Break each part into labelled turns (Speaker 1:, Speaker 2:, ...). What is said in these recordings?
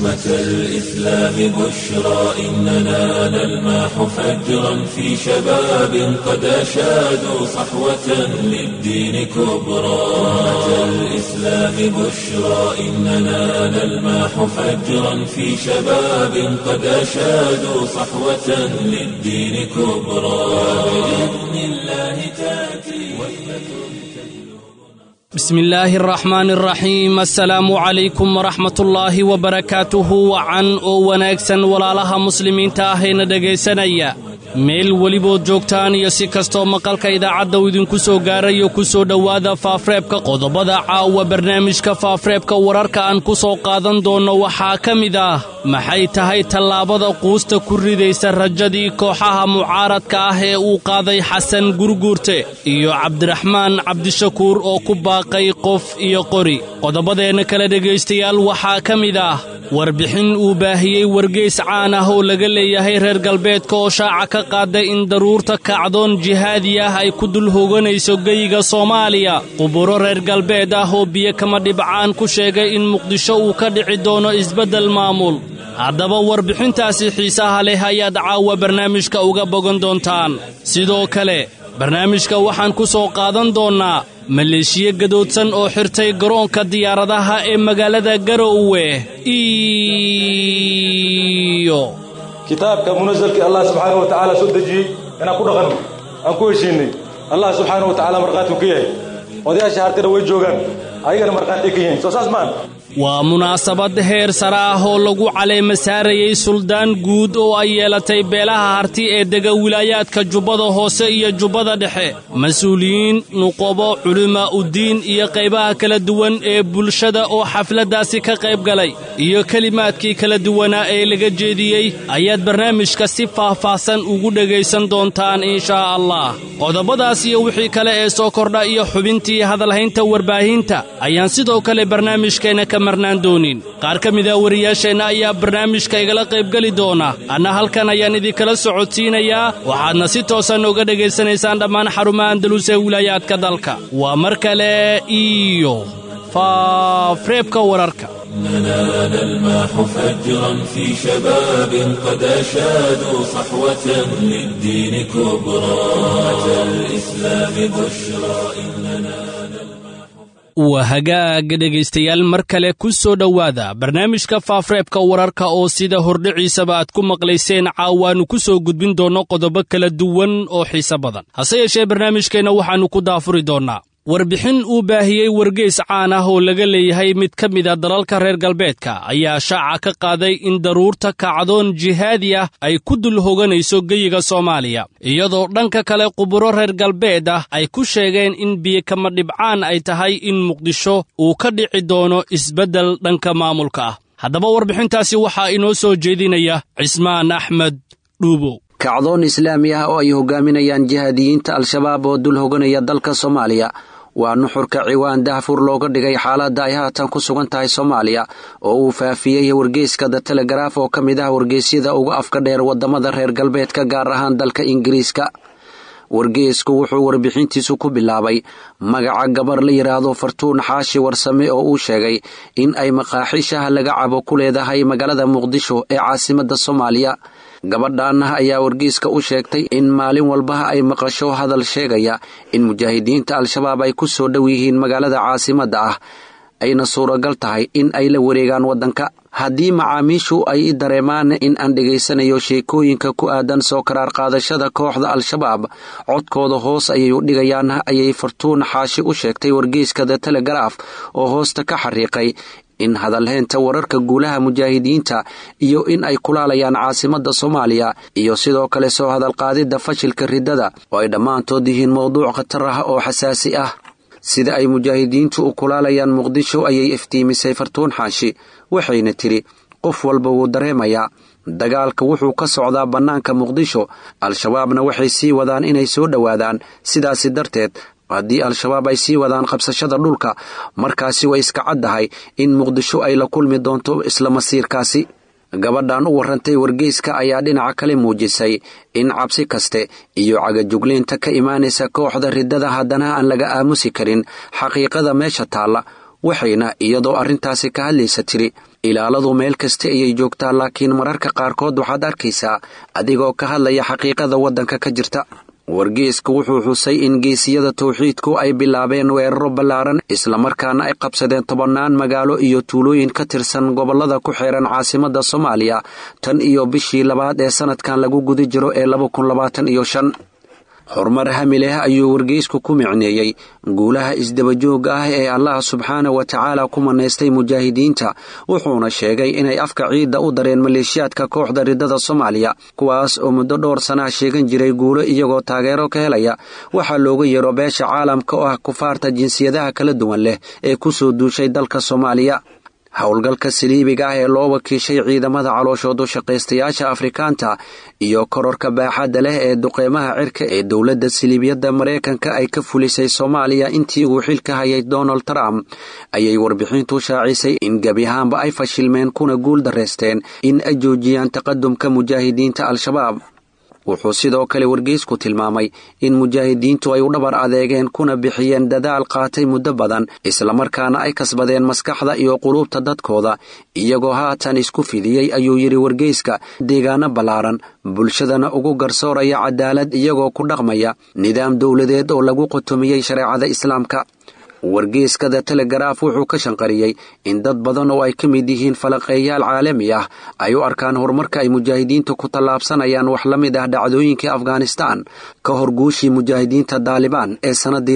Speaker 1: أمة الإسلام بشرى إننا نلمح فجرا في شباب قد أشادوا صحوة للدين كبرى أمة الإسلام بشرى إننا نلمح فجرا في شباب قد أشادوا صحوة للدين كبرى بإذن الله تأتي
Speaker 2: بسم الله الرحمن الرحيم assalaamu calaykum waraxmatullaahi wabarakaatuhu wacan oo wanaagsan walaalaha muslimiinta ahayna dhegaysanaya meel welibood joogtaan iyo si kastoo maqalka idaacadda uu idinku soo gaarayo ku soo dhowaada faafreebka qodobada caawa barnaamijka faafreebka wararka aan ku soo qaadan doonno waxaa ka mid ah maxay tahay tallaabada quusta ku ridaysa rajadii kooxaha mucaaradka ah ee uu qaaday xasan gurguurte iyo cabdiraxmaan cabdishakuur oo ku baaqay qof iyo qori qodobadeenna kale dhegaystayaal waxaa ka mid ah warbixin uu baahiyey wargeys caan ah oo laga leeyahay reer galbeedka oo shaaca ka qaaday in daruurta kacdoon jihaadi ah ay ku dul hoganayso geyiga soomaaliya quburo reer galbeed ah oo biyo kama dhibcaan ku sheegay in muqdisho uu ka dhici doono isbeddel maamul haddaba warbixintaasi xiisaha leh ayaad caawa barnaamijka uga bogan doontaan sidoo kale barnaamijka waxaan ku soo qaadan doonnaa maleeshiyo gadoodsan oo xirtay garoonka diyaaradaha ee magaalada garowe iyo
Speaker 3: kitaabka munasalkii allah subxaana wa tacaala soo dejiyey inaan ku dhaqanno aan ku heshiinnay allah subxaana wa tacala markhaatiu ka yahay odayaasha hartana way joogaan ayagana markhaati ka yihiin soo saas maan
Speaker 2: waa munaasabad heer sare ah oo lagu caleema saarayey suldaan guud oo ay yeelatay beelaha harti ee dega wilaayaadka jubbada hoose iyo jubbada dhexe mas-uuliyiin nuqobo culimaa uddiin iyo qaybaha kala duwan ee bulshada oo xafladdaasi ka qayb galay iyo kelimaadkii kala duwanaa ee laga jeediyey ayaad barnaamijka si faahfaahsan ugu dhegaysan doontaan inshaa allah qodobadaas iyo wixii kale ee soo kordha iyo xubintii hadalhaynta warbaahinta ayaan sidoo kale barnaamijkeenna ka qaar ka mida wariyaasheenna ayaa barnaamijka igala qaybgeli doona anna halkan ayaan idinkala socodsiinayaa waxaadna si toosan uga dhegaysanaysaan dhammaan xarumaha andalus ee wilaayaadka dalka waa mar kale iyo faafreebka wararka
Speaker 1: إننا نلمح فجرا في شباب قد أشادوا صحوة للدين كبرى أمة الإسلام بشرى إننا
Speaker 2: waa hagaaga dhegaystayaal mar kale ku soo dhowaada barnaamijka faafreebka wararka oo sida hordhiciisaba aad ku maqlayseen caawaannu ku soo gudbin doonno qodobo kala duwan oo xiise badan hase yeeshee barnaamijkeenna waxaannu ku daafuri doonnaa warbixin uu baahiyey wargeys caan ah oo laga leeyahay mid ka mid a dalalka reer galbeedka ayaa shaaca ka qaaday in daruurta kacdoon jihaadi ah ay ku dul hoganayso geyiga soomaaliya iyadoo dhanka kale quburo reer galbeed ah ay ku sheegeen in biyokama dhibcaan ay tahay in muqdisho uu ka dhici doono isbeddel dhanka maamulka ah haddaba warbixintaasi waxaa inoo soo jeedinaya cismaan axmed dhuubow
Speaker 4: kacdoon islaami ah oo ay hogaaminayaan jihaadiyiinta al-shabaab oo dul hoganaya dalka soomaaliya waa nuxurka ciwaan dahfur looga dhigay xaaladda ay haatan ku sugan tahay soomaaliya oo uu faafiyey wargeyska the telegaraaf oo ka mid ah wargeysyada uga afka dheer waddamada reer galbeedka gaar ahaan dalka ingiriiska wargeysku wuxuu warbixintiisu ku bilaabay magaca gabar la yidhaahdo fartuun xaashi warsame oo uu sheegay in ay maqaaxiishaha laga cabo ku leedahay magaalada muqdisho ee caasimadda soomaaliya gabadhaanah ayaa wargeyska u sheegtay in maalin walbaha ay maqasho hadal sheegaya in mujaahidiinta al-shabaab ay ku soo dhow yihiin magaalada caasimadda ah ayna suuragal tahay in ay la wareegaan waddanka haddii macaamiishu ay i dareemaan in aan dhegaysanayo sheekooyinka ku aadan soo karaar qaadashada kooxda al-shabaab codkooda hoos ayay u dhigayaan ayay fartuun xaashi u sheegtay wargeyska the telegaraaf oo hoosta ka xariiqay in hadalheynta wararka guulaha mujaahidiinta iyo in ay kulaalayaan caasimadda soomaaliya iyo sidoo kale soo hadalqaadidda fashilka riddada oo ay dhammaantood yihiin mowduuc khatar ah oo xasaasi ah sida ay mujaahidiintu u kulaalayaan muqdisho ayay iftiimisay fartuun xaashi waxayna tidhi qof walba wuu dareemayaa dagaalka wuxuu ka socdaa bannaanka muqdisho al-shabaabna waxay sii wadaan inay soo dhowaadaan sidaasi darteed haddii al-shabaab ay sii wadaan qabsashada dhulka markaasi way iska caddahay in muqdisho ay la kulmi doonto isla masiirkaasi gabadhan u warrantay wargeyska ayaa dhinaca kale muujisay in cabsi kaste iyo cagajugleynta ka imaanaysa kooxda riddada haddana aan laga aamusi karin xaqiiqada meesha taalla waxayna iyadoo arrintaasi ka hadlaysa tiri ilaaladu meel kasta ayay joogtaa laakiin mararka qaarkood waxaad arkaysaa adigoo ka hadlaya xaqiiqada waddanka ka jirta wargeesku wuxuu xusay in geesiyada tawxiidku ay bilaabeen weeraro ballaaran islamarkaana ay qabsadeen tobannaan magaalo iyo tuulooyin ka tirsan gobollada ku xeeran caasimadda soomaaliya tan iyo bishii labaad ee sannadkan lagu guda jiro ee iyo shan horumar hami leh ayuu wargeysku ku micneeyey guulaha isdabajooga ah ee allah subxaana wa tacaala ku manaystay mujaahidiinta wuxuuna sheegay inay afka ciidda u dareen maleeshiyaadka kooxda riddada soomaaliya kuwaas oo muddo dhowr sanaha sheegan jiray guulo iyagoo taageero ka helaya waxaa looga yeero beesha caalamka oo ah kufaarta jinsiyadaha kala duwan leh ee ku soo duushay dalka soomaaliya howlgalka saliibiga ah ee loo wakiishay ciidamada calooshoodu shaqaystayaasha afrikaanta iyo kororka baaxadda leh ee duqeymaha cirka ee dowladda saliibiyadda maraykanka ay ka fulisay soomaaliya intii uu xilka hayay donald trump ayay warbixintu shaacisay in gebi ahaanba ay fashilmeen kuna guul darraysteen in ay joojiyaan taqadumka mujaahidiinta al-shabaab wuxuu sidoo kale wargeysku tilmaamay in mujaahidiintu ay u dhabar adeegeen kuna bixiyeen dadaal qaatay muddo badan islamarkaana ay kasbadeen maskaxda iyo quluubta dadkooda iyagoo haatan isku fidiyey ayuu yidhi wargeyska deegaano ballaaran bulshadana ugu garsooraya cadaalad iyagoo ku dhaqmaya nidaam dowladeed oo lagu qotomiyey shareecada islaamka wargeeskada telegaraaf wuxuu ka shanqariyey in dad badan oo ay ka mid yihiin falaqeeyaal caalami ah ay u arkaan horumarka ay mujaahidiintu ku tallaabsanayaan wax la mid ah dhacdooyinkii afghanistaan ka hor guushii mujaahidiinta daalibaan ee sannadii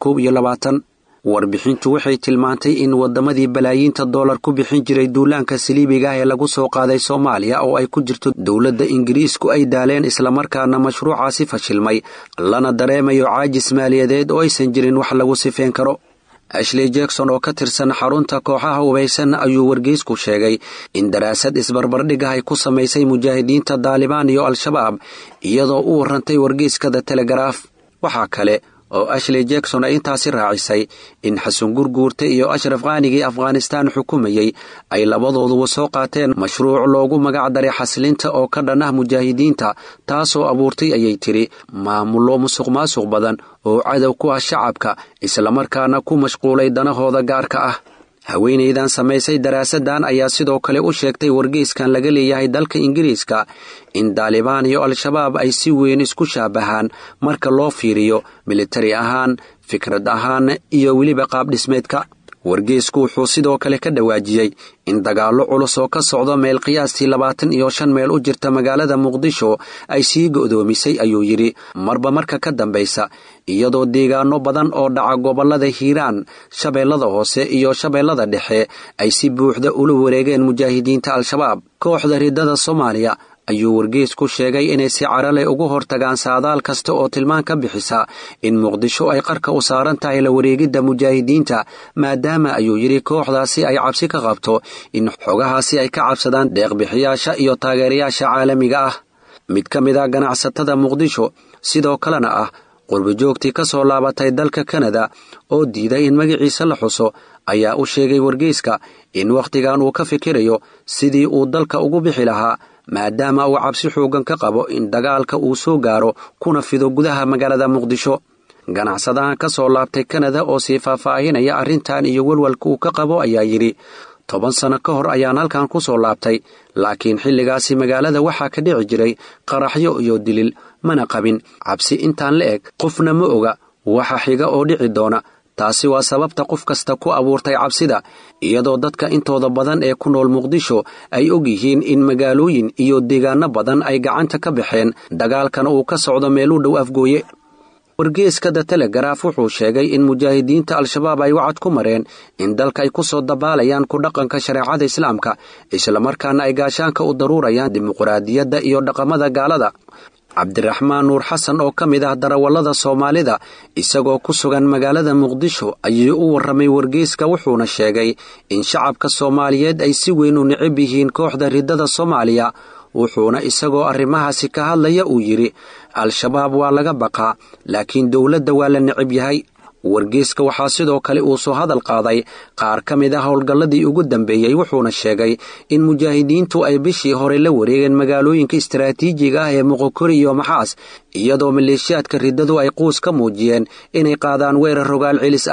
Speaker 4: warbixintu waxay tilmaantay in waddamadii balaayiinta doolar ku bixin jiray duulaanka saliibiga ah ee lagu soo qaaday soomaaliya oo ay ku jirto dowladda ingiriisku ay daaleen islamarkaana mashruucaasi fashilmay lana dareemayo caajis maaliyadeed oo aysan jirin wax lagu sifeen karo ashley jackson oo ka tirsan xarunta kooxaha hubaysan ayuu wargeysku sheegay in daraasad isbarbardhig ah ay ku samaysay mujaahidiinta daalibaan iyo al-shabaab iyadoo u warrantay wargeyskada telegaraaf waxaa kale oo ashley jackson ay intaasi raacisay in xasan gurguurta iyo ashraf qaanigii afghanistaan xukumayey ay labadooduba soo qaateen mashruuc loogu magac daray xaslinta oo ka dhan ah mujaahidiinta taasoo abuurtay ayay tidhi maamullo musuq maasuq badan oo cadow ku ah shacabka islamarkaana ku mashquulay danahooda gaarka ah haweenaydan samaysay daraasaddan ayaa sidoo kale u sheegtay wargeyskan laga leeyahay dalka ingiriiska in daalibaan iyo al-shabaab ay si weyn isku shaabahaan marka loo fiiriyo militari ahaan fikrad ahaan iyo weliba qaabdhismeedka wargeysku wuxuu sidoo kale ka dhawaajiyey in dagaallo culus oo ka socdo meel qiyaastii labaatan iyo shan meel u jirta magaalada muqdisho ay sii go'doomisay ayuu yidhi marba marka ka dambaysa iyadoo deegaano badan oo dhaca gobollada hiiraan shabeellada hoose iyo shabeellada dhexe ay si buuxda ula wareegeen mujaahidiinta al-shabaab kooxda riddada soomaaliya ayuu wargeysku sheegay inay si carale ugu hortagaan saadaal kasta oo tilmaan ka bixisa in muqdisho ay qarka u saaran tahay la wareegidda mujaahidiinta maadaama ayuu yidhi kooxdaasi ay cabsi ka qabto in xogahaasi ay ka cabsadaan deeqbixiyaasha iyo taageerayaasha caalamiga ah mid ka mid ah ganacsatada muqdisho sidoo kalena ah qurbijoogtii ka soo laabatay dalka kanada oo diiday in magaciisa la xuso ayaa u sheegay wargeyska in wakhtigan uu ka fikirayo sidii uu dalka ugu bixi lahaa maadaama uu cabsi xooggan ka qabo in dagaalka uu soo gaaro kuna fido gudaha magaalada muqdisho ganacsadahan ka soo laabtay kanada oo sii faahfaahinaya arrintan iyo walwalka uu ka qabo ayaa yidhi toban sano ka hor ayaan halkan ku soo laabtay laakiin xilligaasi magaalada waxaa ka dhici jiray qaraxyo iyo dilil mana qabin cabsi intaan la eg qofna ma oga waxa xiga oo dhici doona taasi waa sababta qof kasta ku abuurtay cabsida iyadoo dadka intooda badan ee ku nool muqdisho ay og yihiin in magaalooyin iyo deegaano badan ay gacanta ka baxeen dagaalkana uu ka socdo meel u dhow afgooye wargeeskada telegaraaf wuxuu sheegay in mujaahidiinta al-shabaab ay wacad ku mareen in dalka ay ku soo dabaalayaan ku dhaqanka shareecada islaamka islamarkaana ay gaashaanka u daruurayaan dimuqraadiyadda iyo dhaqamada gaalada cabdiraxmaan nuur xasan oo ka mid ah darawallada soomaalida isagoo ku sugan magaalada muqdisho ayuu u warramay wargeyska wuxuuna sheegay in shacabka soomaaliyeed ay si weyn u necab yihiin kooxda riddada soomaaliya wuxuuna isagoo arrimahaasi ka hadlaya uu yidhi al-shabaab waa laga baqaa laakiin dowladda waa la necab yahay wargeyska waxaa sidoo kale uu soo hadal qaaday qaar ka mid ah howlgalladii ugu dambeeyey wuxuuna sheegay in mujaahidiintu ay bishii hore la wareegeen magaalooyinka istaraatiijiga ah ee muqokori iyo maxaas iyadoo maleeshiyaadka riddadu ay quus ka muujiyeen inay qaadaan weerar rogaal celis ah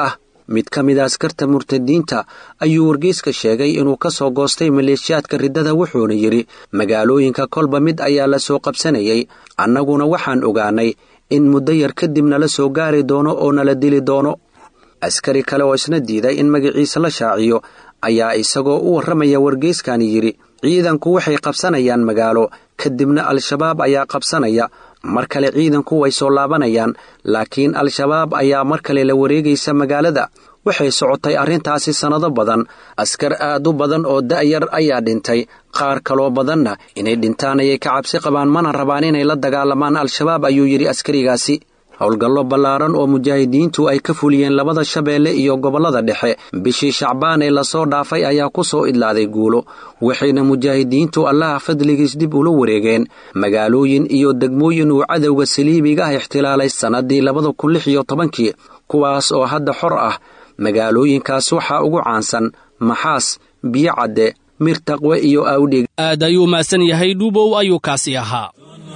Speaker 4: mid ka mid a askarta murtadiinta ayuu wargeyska sheegay inuu ka soo goostay maleeshiyaadka riddada wuxuuna yidhi magaalooyinka kolba mid ayaa la soo qabsanayay annaguna waxaan ogaanay in muddo yar kadib nala soo gaari doono oo nala dili doono askari kale oo isna diiday in magaciisa la shaaciyo ayaa isagoo u warramaya wargeyskani yidhi ciidanku waxay qabsanayaan magaalo kadibna al-shabaab ayaa qabsanaya mar kale ciidanku way soo laabanayaan laakiin al-shabaab ayaa mar kale la wareegaysa magaalada waxay socotay arrintaasi sannado badan askar aad u badan oo da'yar ayaa dhintay qaar kaloo badanna inay dhintaan ayay ka cabsi qabaan mana rabaan inay la dagaalamaan al-shabaab ayuu yidhi askarigaasi howlgallo ballaaran oo mujaahidiintu ay ka fuliyeen labada shabeelle iyo gobollada dhexe bishii shacbaan ee lasoo dhaafay ayaa ku soo idlaaday guulo waxayna mujaahidiintu allaha fadligiis dib ula wareegeen magaalooyin iyo degmooyin uu cadowga saliibiga ah ixtilaalay sannaddii labada kun lix iyo tobankii kuwaas oo hadda xor ah magaalooyinkaas waxaa ugu caansan maxaas biyo cadde mirtaqwe iyo awdhig
Speaker 2: aad ayuu mahadsan yahay dhuubow ayuu kaasi ahaa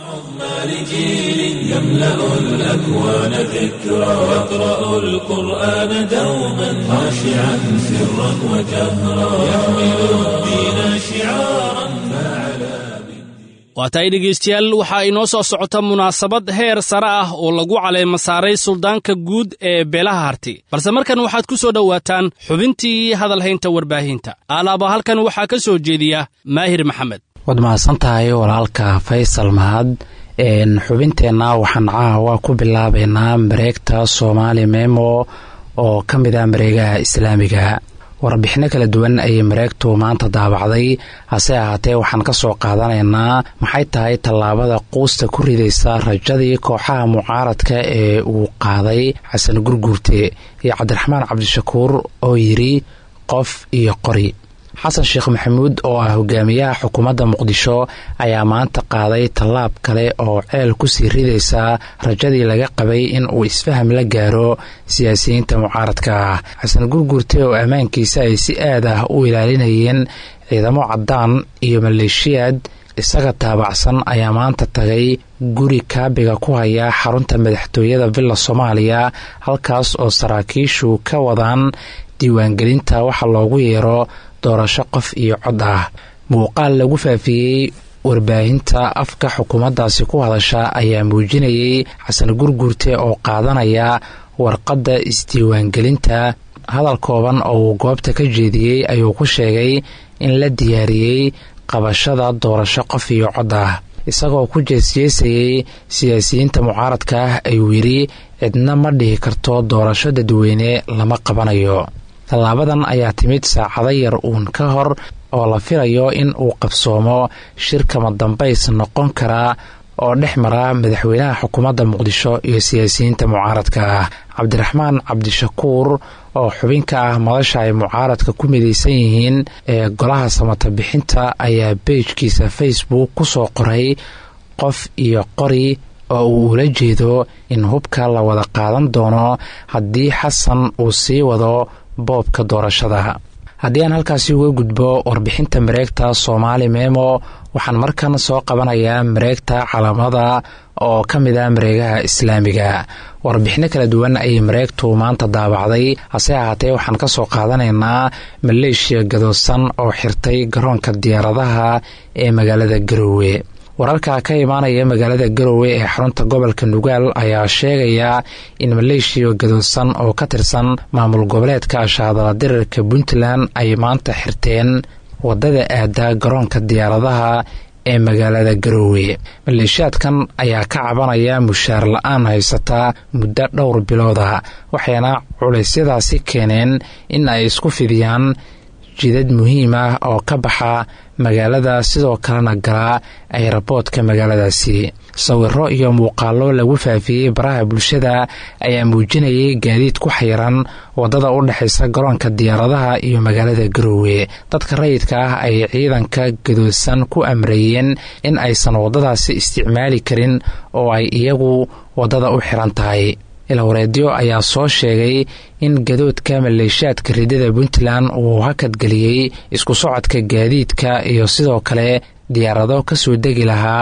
Speaker 1: لجيل يملأ الأكوان ذكرى يقرأ القرآن دوما خاشعا سرا وجهرا يحمل الدين شعارا فعلى
Speaker 2: waatahay dhegaystayaal waxaa inoo soo socota munaasabad heer sare ah oo lagu caleema saaray suldaanka guud ee beelaha harti balse markan waxaad ku soo dhowaataan xubintii hadalhaynta warbaahinta alaaba halkan waxaa ka soo jeediya maahir maxamed
Speaker 5: waad mahadsan tahay walaalka faysal mahad xubinteenna waxaan caawa ku bilaabaynaa mareegta soomaali memo oo ka mid ah mareegaha islaamiga warbixinno kala duwan ayay mareegtu maanta daabacday hase ahaatee waxaan ka soo qaadanaynaa maxay tahay tallaabada quusta ku ridaysa rajadii kooxaha mucaaradka ee uu qaaday xasan gurguurte iyo cabdiraxmaan cabdishakuur oo yidhi qof iyo qori xasan sheekh maxamuud oo ah hogaamiyaha xukuumadda muqdisho ayaa maanta qaaday tallaab kale oo ceel kusii ridaysa rajadii laga qabay in uu isfaham la gaaro siyaasiyiinta mucaaradka ah xasan gurgurte oo ammaankiisa ay si aad ah u ilaalinayeen ciidamo caddaan iyo maleeshiyaad isaga taabacsan ayaa maanta tagay guri kaabiga ku haya xarunta madaxtooyada villa soomaaliya halkaas oo saraakiishu ka wadaan diiwaangelinta waxa loogu yeero doorasho qof iyo cod ah muuqaal lagu faafiyey warbaahinta afka xukuumaddaasi ku hadasha ayaa muujinayay xasan gurgurte oo qaadanaya warqadda isdiiwaangelinta hadal kooban oo uu goobta ka jeediyey ayuu ku sheegay in la diyaariyey qabashada doorasho qof iyo cod ah isagoo ku jeesjeesayey siyaasiyiinta mucaaradka ah ayuu yidhi cidna ma dhihi karto doorasho dadweyne lama qabanayo tallaabadan ayaa timid saacado yar uun ka hor oo la filayo in uu qabsoomo shirkama dambays noqon karaa oo dhex mara madaxweynaha xukuumadda muqdisho iyo siyaasiyiinta mucaaradka ah cabdiraxmaan cabdishakuur oo xubin ka ah madasha ay mucaaradka ku midaysan yihiin ee golaha samata bixinta ayaa beejkiisa facebook ku soo qoray qof iyo qori oo uu ula jeedo in hubka la wada qaadan doono haddii xasan uu sii wado boobka doorashada haddii aan halkaasi uga gudbo warbixinta mareegta soomaali memo waxaan markan soo qabanayaa mareegta calaamada oo ka mid ah mareegaha islaamiga warbixinno kala duwan ayay mareegtu maanta daabacday hase ahaatee waxaan ka soo qaadanaynaa maleeshiya gadoosan oo xirtay garoonka diyaaradaha ee magaalada garoowe wararka ka imaanaya magaalada garowe ee xarunta gobolka nugaal ayaa sheegaya in maleeshiya gadoosan oo ka tirsan maamul goboleedka shaadala dirirka puntland ay maanta xirteen wadada aada garoonka diyaaradaha ee magaalada garowe maleeshiyaadkan ayaa ka cabanaya mushaar la-aan haysata muddo dhowr bilooda waxayna culeysyadaasi keeneen in ay isku fidiyaan jidad muhiim ah oo ka baxa magaalada sidoo kalena galaa ayraboodka magaaladaasi sawiro iyo muuqaalo lagu faafiyey baraha bulshada ayaa muujinayay gaadiid ku xayiran wadada u dhexaysa garoonka diyaaradaha iyo magaalada garoowe dadka rayidka ah ay ciidanka gadoosan ku amreeyeen in aysan wadadaasi isticmaali karin oo ay iyagu wadada u xiran tahay ilwareedyo ayaa soo sheegay in gadoodka maleeshiyaadka ridada puntland uu hakadgeliyey isku socodka gaadiidka iyo sidoo kale diyaarado ka soo degi lahaa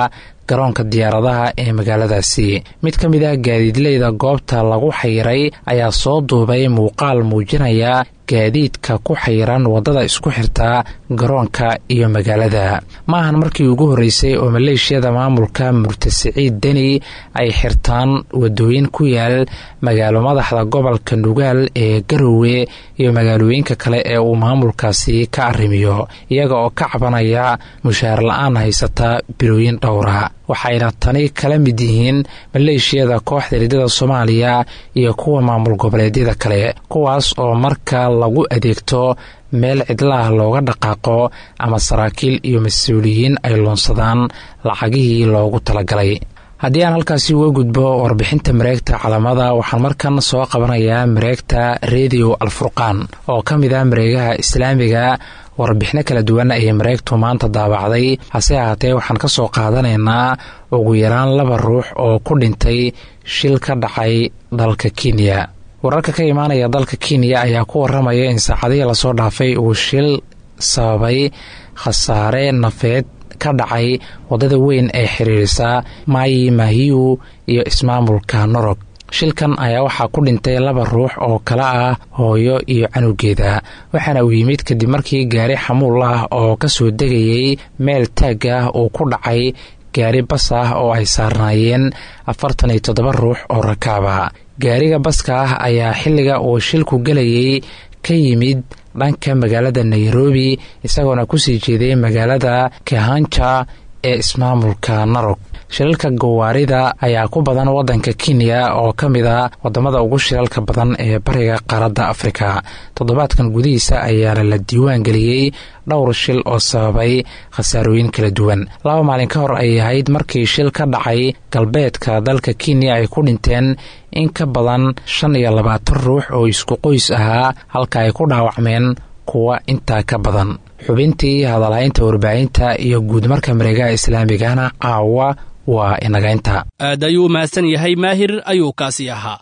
Speaker 5: garoonka diyaaradaha ee magaaladaasi mid ka mid ah gaadiidleyda goobta lagu xayiray ayaa soo duubay muuqaal muujinaya gaadiidka ku xayiran waddada isku xirtaa garoonka iyo magaalada ma ahan markii ugu horreysay oo maleeshiyada maamulka murtasiciid deni ay xirtaan waddooyin ku yaal magaalo madaxda gobolka nugaal ee garowe iyo magaalooyinka kale ee uu maamulkaasi ka arrimiyo iyaga oo ka cabanaya mushaar la-aan haysata bilooyin dhowra waxayna tani kala mid yihiin maleeshiyada kooxda ridada soomaaliya iyo kuwa maamul goboleedyada kale kuwaas oo marka lagu adeegto meel cidlaah looga dhaqaaqo ama saraakiil iyo mas-uuliyiin ay loonsadaan lacagihii loogu talagalay haddii aan halkaasi uga gudbo warbixinta mareegta calamada waxaan markan soo qabanayaa mareegta redio alfurqaan oo ka mid ah mareegaha islaamiga warbixino kala duwan ayay mareegtu maanta daabacday hase ahaatee waxaan ka soo qaadanaynaa ugu yaraan laba ruux oo ku dhintay shil ka dhacay dalka kenya wararka ka imaanaya dalka kenya ayaa ku waramaya in saacadihii lasoo dhaafay uu shil sababay khasaare nafeed ka dhacay waddada weyn ee xiriirisa maayi mahiyu iyo ismaamulka norog shilkan ayaa waxaa ku dhintay laba ruux oo kale ah hooyo iyo canugeeda waxaana uu yimid kadib markii gaari xamuul ah oo ka soo degayay meel taag ah uu ku dhacay gaari bas ah oo ay saarnaayeen afartan iyo toddoba ruux oo rakaaba gaariga baska ah ayaa xilliga uu shilku gelayay ka yimid dhanka magaalada nairobi isagoona kusii jeeday magaalada kahanja ee ismaamulka narog shilalka gawaarida ayaa ku badan waddanka kenya oo ka mid a wadamada ugu shilalka badan ee bariga qaaradda afrika toddobaadkan gudihiisa ayaana la diiwaan geliyey dhowr shil oo sababay khasaarooyin kala duwan laba maalin ka hor ay ahayd markii shil ka dhacay galbeedka dalka kenya ay ku dhinteen in ka badan shan iyo labaatan ruux oo isku qoys ahaa halka ay ku dhaawacmeen kuwa intaa ka badan xubintii hadalhaynta warbaahinta iyo guudmarka mareegaha islaamigana caawa waa inagaynta
Speaker 2: aad ayuu u mahadsan yahay maahir ayuu kaasi ahaa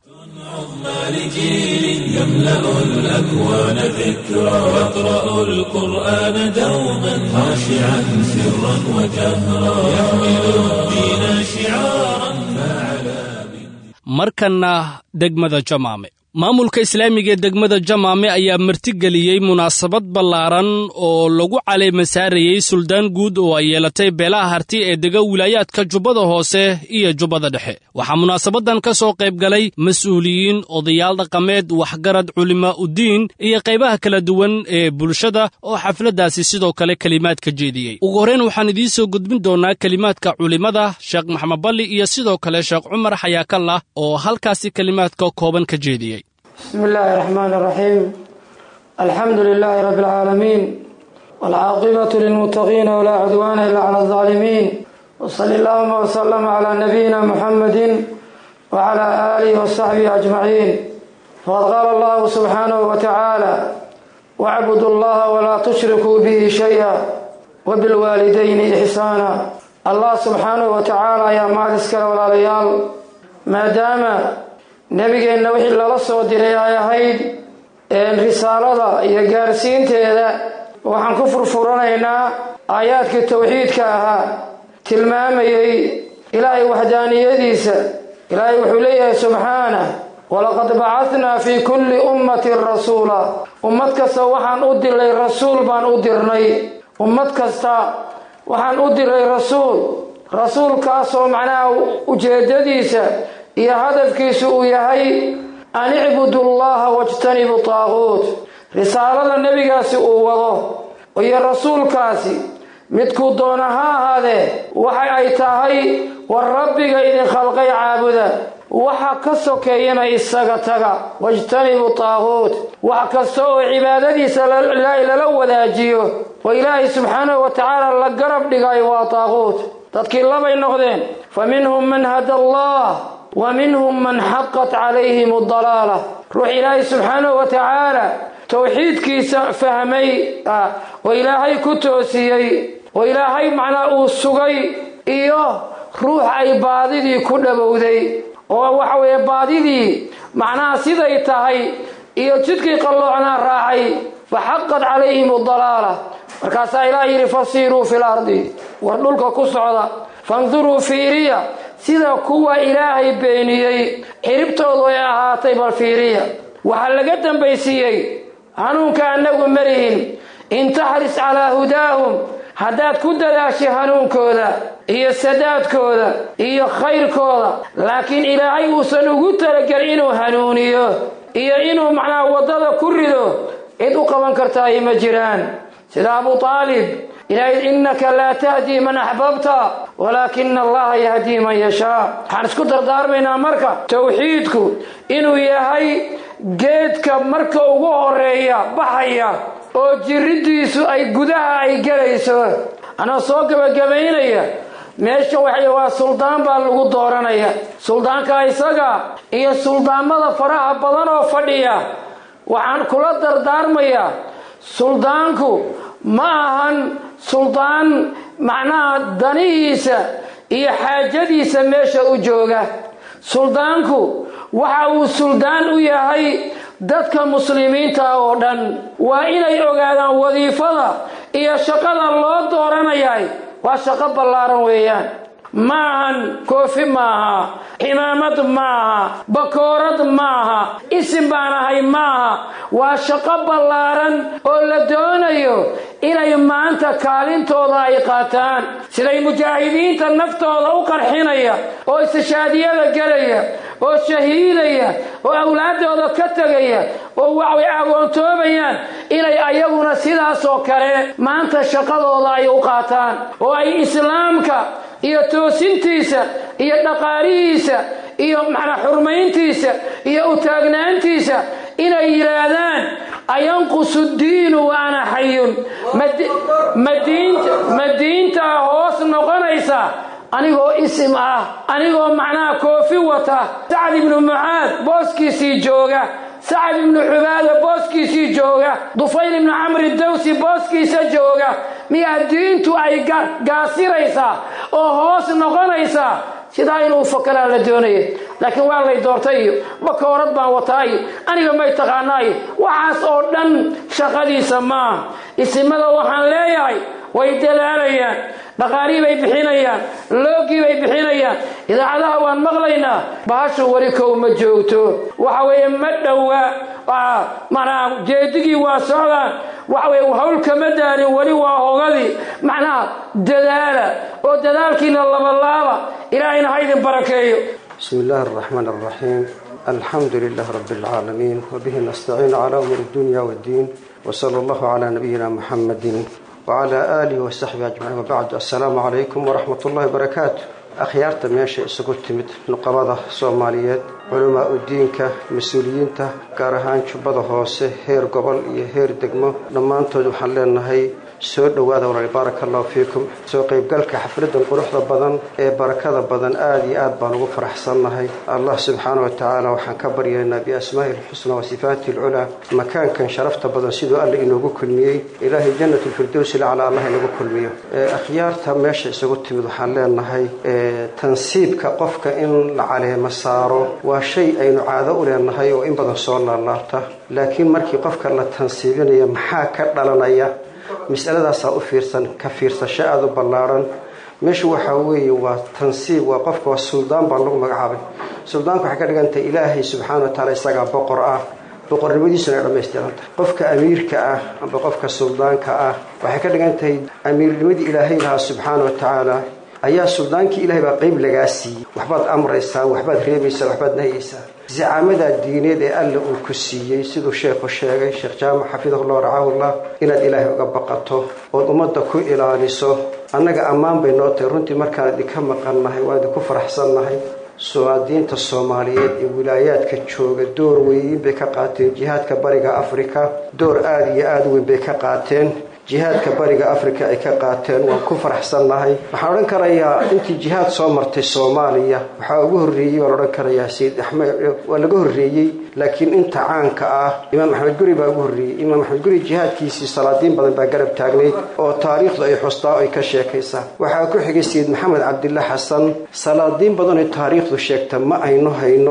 Speaker 1: لجيل يملأ الأكوان ذكرى يقرأ القرآن دوما خاشعا سرا وجهرا يحمل الدين شعارا فعلى
Speaker 2: markanna degmada jamaame maamulka islaamiga ee degmada jamaame ayaa martigeliyey munaasabad ballaaran oo lagu caleema saarayey suldaan guud oo ay yeelatay beelaha harti ee dega wilaayaadka jubbada hoose iyo jubbada dhexe waxaa munaasabadan ka soo qayb galay mas-uuliyiin odayaal dhaqameed waxgarad culimaa uddiin iyo qaybaha kala duwan ee bulshada oo xafladdaasi sidoo kale kelimaad ka jeediyey ugu horreyn waxaan idiin soo gudbin doonnaa kelimaadka culimmada sheekh maxamed balli iyo sidoo kale sheekh cumar xayaakallah oo halkaasi kelimaadka kooban ka jeediyey
Speaker 6: بسم الله الرحمن الرحيم الحمد لله رب العالمين والعاقبة للمتقين ولا عدوان إلا على الظالمين وصلى اللهم وسلم على نبينا محمد وعلى آله وصحبه أجمعين فقد قال الله سبحانه وتعالى واعبدوا الله ولا تشركوا به شيئا وبالوالدين إحسانا الله سبحانه وتعالى يا مالسك ولا ليال ما دام nebigeenna wixii lala soo diray ay ahayd risaalada iyo gaarsiinteeda waxaan ku furfuranaynaa aayaadkii towxiidka ahaa tilmaamayey ilaahay waxdaaniyadiisa ilaahay wuxuu leeyahay subxaanah walaqad bacahnaa fii kulli ummatin rasuula ummad kasta waxaan u diray rasuul baan u dirnay ummad kasta waxaan u diray rasuul rasuulkaasoo macnaha ujeedadiisa iyo hadafkiisu uu yahay an icbudu llaha wajtanibu taaquut risaalada nebigaasi uu wado iyo rasuulkaasi midkuu doona ha ahaadee waxa ay tahay war rabbiga idin khalqay caabuda waxa ka sokeeyana isaga taga wajtanibu taaquut wax kasta oo cibaadadiisa lala wadaajiyo oo ilaahay subxaanahu wa tacaala la garab dhigay waa taaquut dadkii labay noqdeen fa minhum man hada allah wa minhum man xaqat calayhim adalaala ruux ilaahay subxaanahu wa tacaala towxiidkiisa fahmay oo ilaahay ku toosiyey oo ilaahay macnaa uu sugay iyo ruux ay baadidii ku dhowowday oo waxa weeye baadidii macnaha siday tahay iyo jidkii qalloocnaa raacay fa xaqat calayhim adalaala markaasaa ilaah yidhi fasiiruu fil ardi war dhulka ku socda fanduruu fiiriya sida kuwa ilaahay beeniyey xiribtoodu ay ahaatay bal fiiriya waxaa laga dambaysiiyey hanuunka annagu marihin in taxris calaa hudaahum haddaad ku dadaashay hanuunkooda iyo sadaadkooda iyo khayrkooda laakiin ilaahay uusan ugu talagelin inuu hanuuniyo iyo inuu macnaha waddada ku rido cid u qaban kartaayo ma jiraan sida abu aalib ilaahay innaka laa tahdii man axbabta walaakina allaha yahdii man yashaa waxaan isku dardaarmaynaa marka towxiidku inuu yahay geedka marka ugu horeeya baxaya oo jiridiisu ay gudaha ay gelayso anaa soo gabagabaynaya meesha waxa waa suldaan baa lagu dooranaya suldaanka isaga iyo suldaamada faraha badan oo fadhiya waxaan kula dardaarmayaa suldaanku ma ahan suldaan macnaha danihiisa iyo xaajadiisa meesha u jooga suldaanku waxa uu suldaan u yahay dadka muslimiinta oo dhan waa inay ogaadaan wadiifada iyo shaqada loo dooranayay waa shaqo ballaaran weeyaan ma ahan koofi maaha cimaamad maaha bakoorad maaha isim baan ahay maaha waa shaqo ballaaran oo la doonayo inay maanta kaalintooda ay qaataan siday mujaahidiinta naftooda u qarxinaya oo istishaadiyada gelaya oo shahiidaya oo awlaaddooda ka tegaya oo waxay agoontoobayaan inay ayaguna sidaasoo kale maanta shaqadooda ay u qaataan oo ay islaamka iyo toosintiisa iyo dhaqaalihiisa iyo macnaa xurmayntiisa iyo utaagnaantiisa inay yidhaahdaan ayanqusu diinu wa ana xayun ma diintaa hoos noqonaysa anigoo isim ah anigoo macnaha koofi wata sacad ibnu mucaad booskiisii jooga sacad ibnu cubaada booskiisii jooga dufayl ibnu camri dawsi booskiisa jooga miyaa diintu ay gaasiraysaa oo hoos noqonaysaa sidaa inuu fakaraa la doonaya laakiin waa lay doortay iyo bakoorad baan wataa iyo aniga may taqaanaa iyo waxaas oo dhan shaqadiisa maaha isimada waxaan leeyahay way dadaalayaan dhaqaalii bay bixinayaan loogii bay bixinayaan idaacadaha waan maqlaynaa bahashu weli kow ma joogto waxa weeye ma dhowa manaa jeedigii waa socdaan waxa weye hawl kama daarin weli waa hogadii macnaha dadaala oo dadaalkiina labalaaba ilaahayna ha idin barakeeyo
Speaker 7: bismi illaahi araxmaan araxiim alxamdu lilah rabi alcaalamiin wabihi nastaciin calaa umuuri dunya waddiin wsala allahu calaa nabiyina muxammadin wcala aalihi wasaxbihi ajmaciin wabacdu assalaamu calaykum waraxmat ullahi barakaatu akhyaarta meesha isugu timid nuqabada soomaaliyeed culamaa u diinka mas-uuliyiinta gaar ahaan jubbada hoose heer gobol iyo heer degmo dhammaantood waxaan leenahay soo dhowaada walaal baaraka allahu fiikum soo qaybgalka xafladan quruxda badan ee barakada badan aada iyo aad baan ugu faraxsannahay allah subxaana wa tacaala waxaan ka baryaynaa biasmaa'i ilxusna wa sifaati alculaa makaankan sharafta badan siduu alla inoogu kulmiyey ilaahay jannat lfirdowsi lacala allah inagu kulmiyo akhyaarta meesha isugu timid waxaan leenahay tansiibka qofka in la caleemo saaro waa shay aynu caado u leenahay oo in badan soo laalaabta laakiin markii qofka la tansiibinaya maxaa ka dhalanaya masaladaasaa u fiirsan ka fiirsasho aada u ballaaran meeshu waxaa weeye waa tansiib waa qofka waa suldaan baa lagu magacaabay suldaanku waxay ka dhigantahay ilaahay subxaana wa tacaala isagaa boqor ah boqornimadiisuna ay dhammaystirantahay qofka amiirka ah amba qofka suldaanka ah waxay ka dhigan tahay amiirnimadii ilaahay lahaa subxaana wa tacaala ayaa suldaankii ilahay baa qeyb lagaa siiyey waxbaad amraysaa waxbaad reebaysaa waxbaad nahayaysaa zacaamadaa diineed ee alla uu ku siiyey siduu sheekhu sheegay sheekh jaamac xafidahullah racahullah inaad ilaahay uga baqato ood ummadda ku ilaaliso annaga ammaan bay noo tahay runtii markaan idinka maqannahay waan idinku faraxsannahay suwaadiinta soomaaliyeed ee wilaayaadka jooga door weyn bay ka qaateen jihaadka bariga afrika door aada iyo aada weyn bay ka qaateen jihaadka bariga afrika ay ka qaateen waan ku faraxsannahay waxaan odhan karayaa intii jihaad soo martay soomaaliya waxaa ugu horreeyey waan odhan karayaa sayid axmed waa laga horreeyey laakiin inta caanka ah imaam axmed guri baa ugu horreeyey imaam axmed guri jihaadkiisii salaadiin badan baa garab taagnayd oo taariikhdu ay xustaa o ay ka sheekaysaa waxaa ku xigay sayid maxamed cabdillah xasan salaadiin badan oo taariikhdu sheegta ma aynu hayno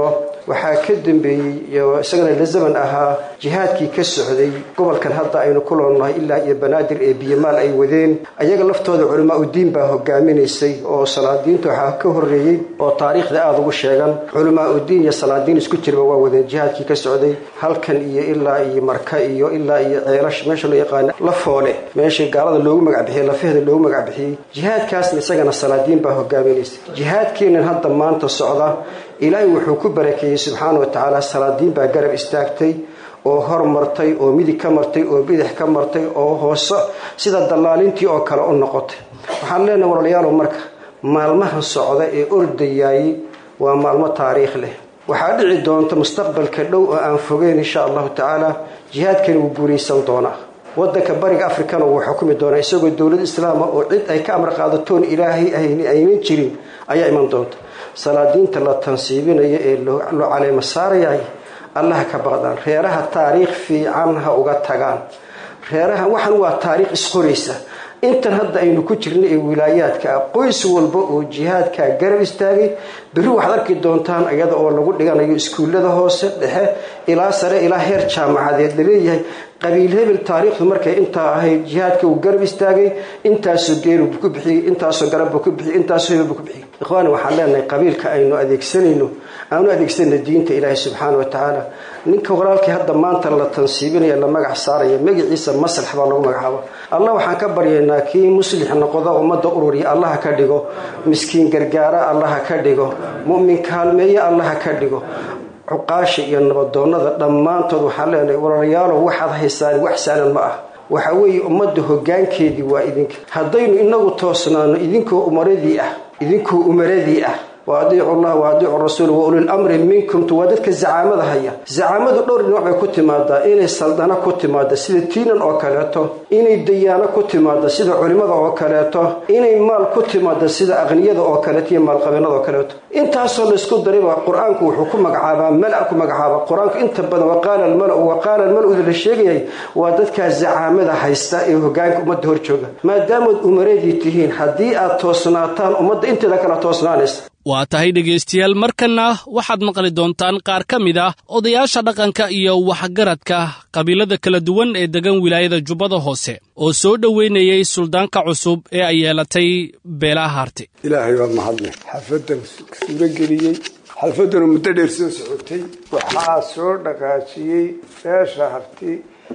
Speaker 7: waxaa ka dambeeyey isagana la zaman ahaa jihaadkii ka socday gobolkan hadda aynu ku loolnahay ilaa iyo banaadir ee biyamaal ay wadeen ayaga laftooda culamaa udiin baa hogaaminaysay oo salaadiinta waxaa ka horeeyey oo taariikhda aada ugu sheegan culamaa udiin iyo salaadiin isku jirba waa wadeen jihaadkii ka socday halkan iyo ilaa iyo marka iyo ilaa iyo ceelash meesha loo yaqaana lafoole meeshii gaalada loogu magacbixiyey lafaheeda loogu magacbixiyey jihaadkaasna isagana salaadiin baa hogaaminaysay jihaadkeenan hadda maanta socda ilaahay wuxuu ku barakeeyey subxaana wa tacaala salaadiin baa garab istaagtay oo hor martay oo midig ka martay oo bidix ka martay oo hoose sida dallaalintii oo kale u noqotay waxaan leenahay walaalayaalow marka maalmahan socda ee ordayaayey waa maalmo taariikh leh waxaa dhici doonta mustaqbalka dhow oo aan fogeyn insha allahu tacaala jihaadkani wuu guulaysan doonaa wadanka bariga afrikana wuu xukumi doonaa isagoo dowlad islaama oo cid ay ka amar qaadatoon ilaahay aynan jirin ayaa iman doonta salaadiinta la tansiibinayo ee loo caleemo saarayahay allaha ka baqdaan reeraha taariikh fiican ha uga tagaan reeraha waxan waa taariikh isqoraysa intan hadda aynu ku jirna ee wilaayaadka ah qoys walba oo jihaadkaa garab istaagay berri waxaad arki doontaan iyada oo lagu dhiganayo iskuullada hoose dhexe ilaa sare ilaa heer jaamacadeed laleeyahay qabiil hebel taariikhdu markay intaa ahayd jihaadka uu garab istaagay intaasoo geelubuu ku bixiyey intaasoo garabbuu ku bixiyey intaasoo hebelbuu ku bixiyey ikhwaani waxaan leenahay qabiilka aynu adeegsanayno aanu adeegsanayna diinta ilaahay subxaana wa tacaala ninka walaalkii hadda maanta la tansiibinaya la magac saaraya magaciisa maslax baa lagu magacaaba allah waxaan ka baryaynaa kii muslix noqda ummadda ururiya allaha ka dhigo miskiin gargaara allaha ka dhigo mu'min kaalmeeye allaha ka dhigo cuqaasha iyo nabadoonnada dhammaantood waxaan leenahay walaalayaalow waxaad haysaan wax saalan ma ah waxa weeye ummadda hoggaankeedii waa idinka haddaynu inagu toosnaano idinkoo umaradii ah idinkoo umaradii ah wa adiicu llah wa adiicu rasuul wa ulil amri minkum waa dadka zacaamada haya zacaamadu dhowr dhinac bay ku timaadaa inay saldano ku timaado sida tiinan oo kaleeto inay dayaano ku timaado sida culimada oo kaleeto inay maal ku timaado sida aqniyada oo kaleeto iyo maalqabeennada oo kaleeto intaasoo laysku darayba qur-aanku wuxuu ku magacaabaa mala ku magacaaba qur-aanku inta badan waqaala almalau waqaala almaluda la sheegayay waa dadkaa zacaamada haysta ee hogaanka ummadda hor jooga maadaamaad umaradii tihiin haddii aad toosnaataan ummadda inteeda kala toosnaanaysa
Speaker 2: waa tahay dhegaystayaal markanna waxaad maqli doontaan qaar ka mid ah odayaasha dhaqanka iyo waxgaradka qabiilada kala duwan ee degan wilaayada jubbada hoose oo soo dhoweynayay suldaanka cusub ee ay yeelatay beelaha harti
Speaker 8: ilaahay waa mahadle xalfadan suurageliyey xalfadanu muddo dheer soo socotay waxaa soo dhaqaajiyey beesha harti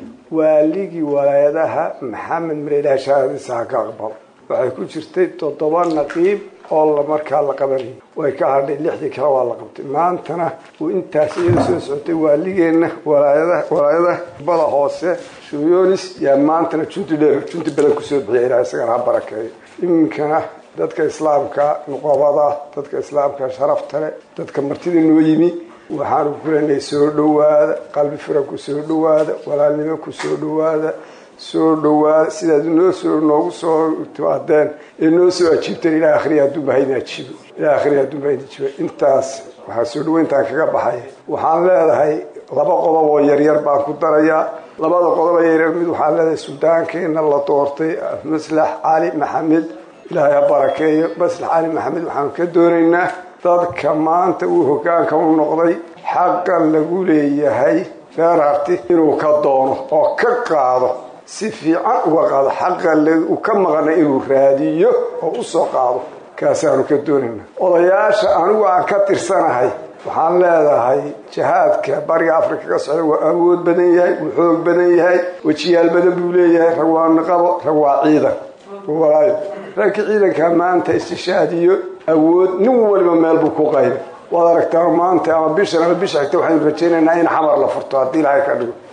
Speaker 8: waaligii walaayadaha maxamed mareelaha shahaadadiisa ha ka aqbalo waxay ku jirtay toddoba naqiib oo markaa la qabanayay way ka hadhay lixdii kale waa la qabtay maantana uu intaas iyada soo socotay waaligeenna walaayada walaayada bada hoose shuyonis yaa maantana junti dheer junti badan kusoo bixiya ilaah isagana ha barakeeyo iminkana dadka islaamka nuqabada dadka islaamka sharafta leh dadka martida noo yimi waxaanu ku leenahay soo dhowaada qalbi firan ku soo dhowaada walaalnimo ku soo dhowaada soo dhowaada sidaad noo soo noogu soo timaadeen ee noo soo ajiibteen ilaa akhriya hadduunba haydin ajiibo ilaa akhriya hadduunba haydin ajiibo intaas waxaa soo dhoweyntaan kaga baxaya waxaan leedahay laba qodob oo yaryar baan ku darayaa labada qodob oo yaryar mid waxaan leedahay suldaankeena la doortay maslax cali maxamed ilaahay ha barakeeyo maslax cali maxamed waxaanu ka doonaynaa dadka maanta uu hogaanka u noqday xaqa lagu leeyahay reer harti inuu ka doono oo ka qaado si fiican uga qaado xaqa uu ka maqnay inuu raadiyo oo u soo qaado kaasaanu ka doonayna odayaasha anigu aan ka tirsanahay waxaan leedahay jihaadka bariga afrika ka socda waa awood badan yahay wuu xoog badan yahay wejiyaal badan buu leeyahay rag waa niqabo rag waa ciidan walaayo ragka ciidanka maanta istishaadiyo awood nin waliba meel buu ku qayba waad aragtaa maanta ama bishan ama bisha xigta waxaynu rajaynaynaa in xamar la furto haddii ilaahay ka dhigo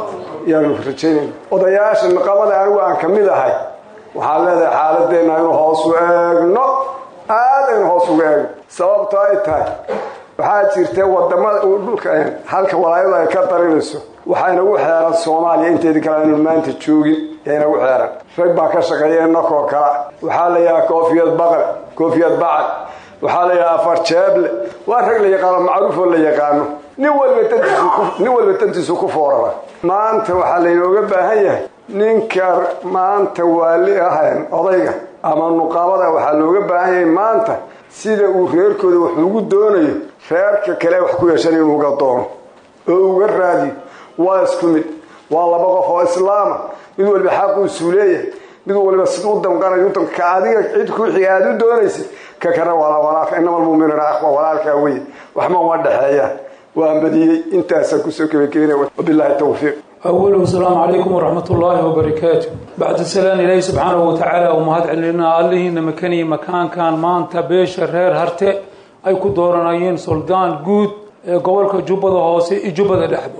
Speaker 8: yaanu rajaynayna odayaasha niqabada anigu aan ka mid ahay waxaan leedahay xaaladeenna aynu hoos u eegno aad aynu hoos uga eegno sababto ay tahay waxaa jirta wadamada dhulka halka walaayadu ay ka darinayso waxaynagu xeeran soomaaliya inteedi kale aynu maanta joogin yaynagu xeeran rag baa ka shaqeeya nakoo kala waxaa la yidhaha koofiyad baqal koofiyad bacal waxaa la yidhaha afar jeeble waa rag la yaqaano macruufoo la yaqaano nin walba dantiisnin walba dantiisu ku foorara maanta waxaa laynooga baahan yahay ninka maanta waali ahayn odayga ama nuqaabada waxaa looga baahan yahay maanta sida uu reerkooda wax ugu doonayo reerka kale wax ku yeeshan inuu uga doono oo uga raadiyo waa isku mid waa laba qof oo islaama mid waliba xaquusuu leeyahay mid waliba sid u damqanayo ka adiga cid ku xiga aada u doonaysa ka kana walaalka inama almuuminuuna aqwa walaalkaa weye waxma uma dhexeeyaan waan badiyey intaasaan kusoo gebagabinaya wabilaahi tawfiiq
Speaker 9: أوله السلام عليكم ورحمة الله وبركاته بعد السلام إلهي سبحانه وتعالى ومهد علينا الله مكاني مكان كان ما أنت بيش الرير هرتي أي كدورنايين سلطان جود قولك جبضة هوسي جبضة لحظة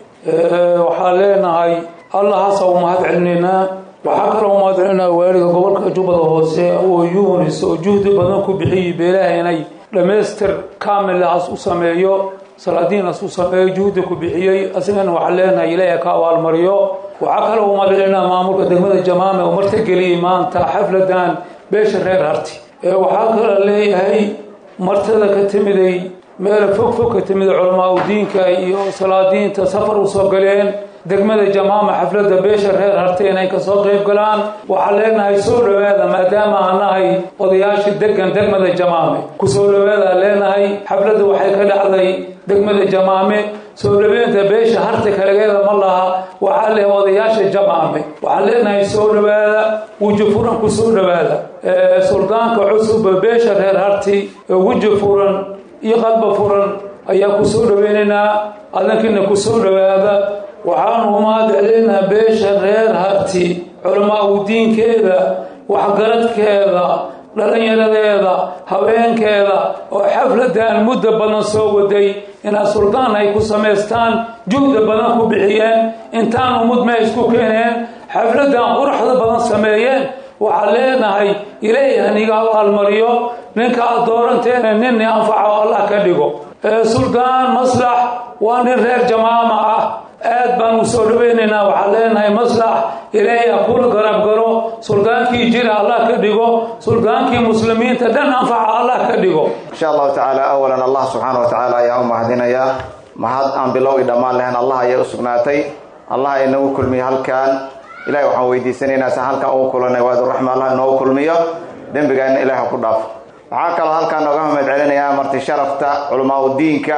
Speaker 9: وحالينا هاي الله هسا ومهد علينا وحكرا ومهد علينا وارد قولك جبضة هوسي ويونس وجهد بدنكو بحي بإلهي لمستر كامل لهاس أسميو salaadiin asuu sameeyo juhdi ku bixiyey asigana waxaan leenahay ilaahay ka abaalmariyo waxaa kale u madalinaa maamulka degmada jamaame oo martageliyey maanta xafladan beesha reer harti waxaa kale leeyahay martada ka timiday meel fog fog ka timida culamaa udiinka iyo salaadiinta safar usoo galeen degmada jamaama xafladda beesha reer harti inay kasoo qayb galaan waxaan leenahay soo dhowaada maadaama aan nahay odayaashii degan degmada jamaame kusoo dhowaadaan leenahay xafladda waxay ka dhacday degmada jamaame soo dhaweynta beesha harti kalegeeda ma laha waxaa leh odayaasha jamaame waxaan leenahay soo dhowaada weji furan ku soo dhowaada suldaanka cusub beesha reer harti weji furan iyo qalba furan ayaa ku soo dhoweynaynaa adankiina ku soo dhowaada waxaanu umaad celinaha beesha reer harti culamaa udiinkeeda waxgaradkeeda dhallinyaradeeda haweenkeeda oo xafladan muddo badan soo waday inaa suldaan ay ku samaystaan juhda badan ku bixiyeen intaan umud ma isku keeneen xafladan quruxda badan sameeyeen waxaan leenahay ilaahay haniga abaalmariyo ninka aad dooranteena nin anfaco allah ka dhigo suldaan maslax waa nin reer jamaama ah aad baan u soo dhaweynaynaa waxaan leenahay maslax ilaahay ha kula garab garo suldaankii jira allah ka dhigo suldaankii muslimiinta dhan anfaca allah ka dhigo
Speaker 10: insha allahu tacaala awalan allah subxaana wa tacaala ayaa u mahadinayaa mahad aan bilow i dhammaan lahayn allah ayay u sugnaatay allah inagu kulmiyo halkan ilahay waxaan weydiisanaynaa si halkan ugu kulanay waaduraxma allah inoogu kulmiyo dembigaana ilaah ha ku dhaafo waxaa kaloo halkaan nooga mahad celinayaa marti sharafta culamaa udiinka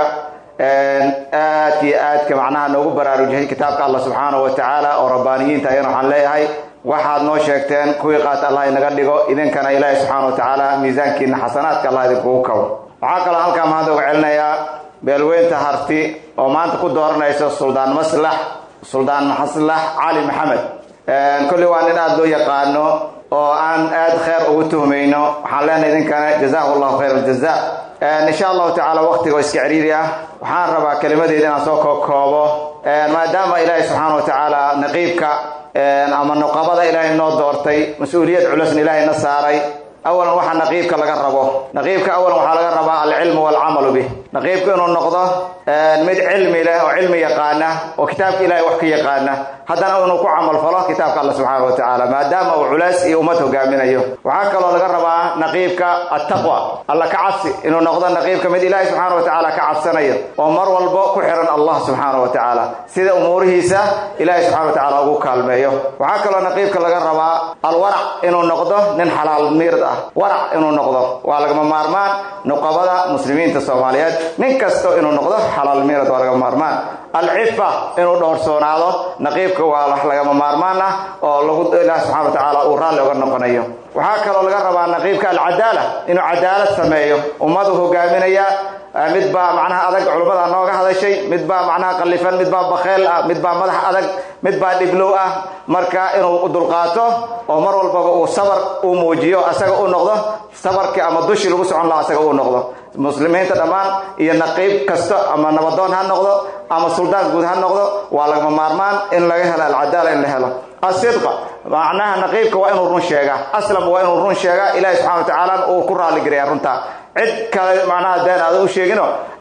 Speaker 10: aadka iyo aadka macnaha noogu baraarujiyay kitaabka allah subxaana wa tacaala oo rabbaaniyiinta ayana waxaan leeyahay waxaad noo sheegteen kuwii qaata allah inaga dhigo idinkana ilaahay subxaana wa tacaala miisaankiina xasanaadka allah idinkugu kabo waxaa kaloo halkaa mahad uga celinayaa beelweynta harti oo maanta ku dooranayso suldaan maslax suldaan maslax cali maxamed kolli waa nin aada loo yaqaano oo aan aada kheyr ugu tuhmayno waxaan leenahay idinkana jazaahu llahu khayr aljaza insha allahu tacaala waqtiga oo iska ciriiri ah waxaan rabaa kelimadeeda inaan soo kookoobo maadaama ilaahay subxaana wa tacaala naqiibka ama nuqabada ilaahay noo doortay mas-uuliyad culusna ilaahay na saaray awalan waxaa naqiibka laga rabo naqiibka awalan waxaa laga rabaa alcilmu walcamalu bih naqiibka inuu noqdo mid cilmi leh oo cilmi yaqaana oo kitaabka ilahay wax ka yaqaana haddana inuu ku camal falo kitaabka alla subxaana wa tacaala maadaama uu culays iyo ummad hogaaminayo waxaa kaloo laga rabaa naqiibka attaqwa alla ka cabsi inuu noqdo naqiibka mid ilaahay subxaana wa tacaala ka cabsanayo oo mar walbo ku xiran allah subxaana wa tacaala sida umuurihiisa ilahay subxana wa tacaala ugu kaalmeeyo waxaa kaloo naqiibka laga rabaa alwarac inuu noqdo nin xalaal miird ah warac inuu noqdo waa lagama maarmaan nuqabada muslimiinta soomaaliyeed nin kasto inuu noqdo xalaal miirad waa lagama maarmaan alcifa inuu dhowrsoonaado naqiibka waa wax lagama maarmaan ah oo lagu ilaah subxana wa tacaala uu raalli oga noqonayo waxaa kaloo laga rabaa naqiibka alcadaala inuu cadaalad sameeyo ummadu hogaaminaya mid baa macnaha adag culummada nooga hadashay mid baa macnaha qallifan mid baa bakheel ah mid baa madax adag mid baa dhiblow ah marka inuu dulqaato oo mar walbaba uu sabar uu muujiyo asaga u noqdo sabarkii ama dushii lagu socon laha asaga uu noqdo muslimiinta dhammaan iyo naqiib kasta ama nabadoon ha noqdo ama suldaan guud ha noqdo waa lagama maarmaan in laga helo alcadaala in la helo asidqa macnaha naqiibka waa inuu run sheegaa aslam waa inuu run sheegaa ilaahi subxana wa tacaala uu ku raalligarayaa runtaa cid kale macnaha deen aada u sheegino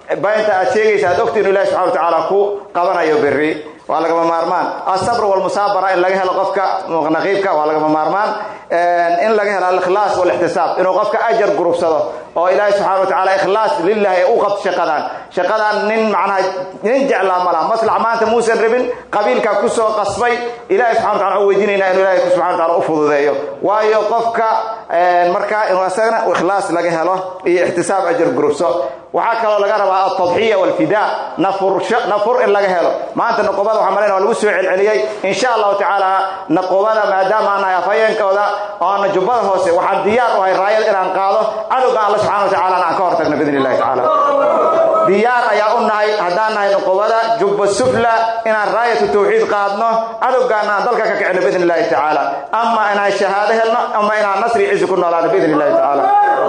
Speaker 10: baynta aad sheegaysa aad ogta inu ilahi subxana wa tacaala ku qabanayo berri waa lagama maarmaan asabr walmusaabara in laga helo qofka naqiibka waa lagama maarmaan in laga helo alikhlaas walixtisaab inuu qofka ajar gurubsado oo ilaahi subxana wa tacaala ikhlaas lilahi ee u qabto shaqadan shaqadan nin macnaha nin jeclaa ma laha maslax maanta muusan rabin qabiilka kusoo qasbay ilahi subxana wa tacala waxaan weydiinaynaa inuu ilahi subxana wa taala u fududeeyo waayo qofka marka inuu isagana ikhlaas laga helo iyo ixtisaab ajar gurubso waxaa kaloo laga rabaa altadxiya walfidaa nafur in laga helo maanta naqobada waxaa malayna waa lagu soo celceliyey insha allahu tacaala naqobada maadaama aan nahay afhayeenkooda oo aana jubbada hoose waxaan diyaar u hay raayada inaan qaado cadowga alla subxana wa tacala aan ka hortagno biidn illahi tacaala diyaar ayaa u nahay haddaan nahay nuqubada jubba sufla inaan raayatu tawxiid qaadno cadowgaana aan dalka ka kicino biidn illahi tacaala ama inaan shahaado helno ama inaan nasri cizi ku noolaano biidn illahi tacaala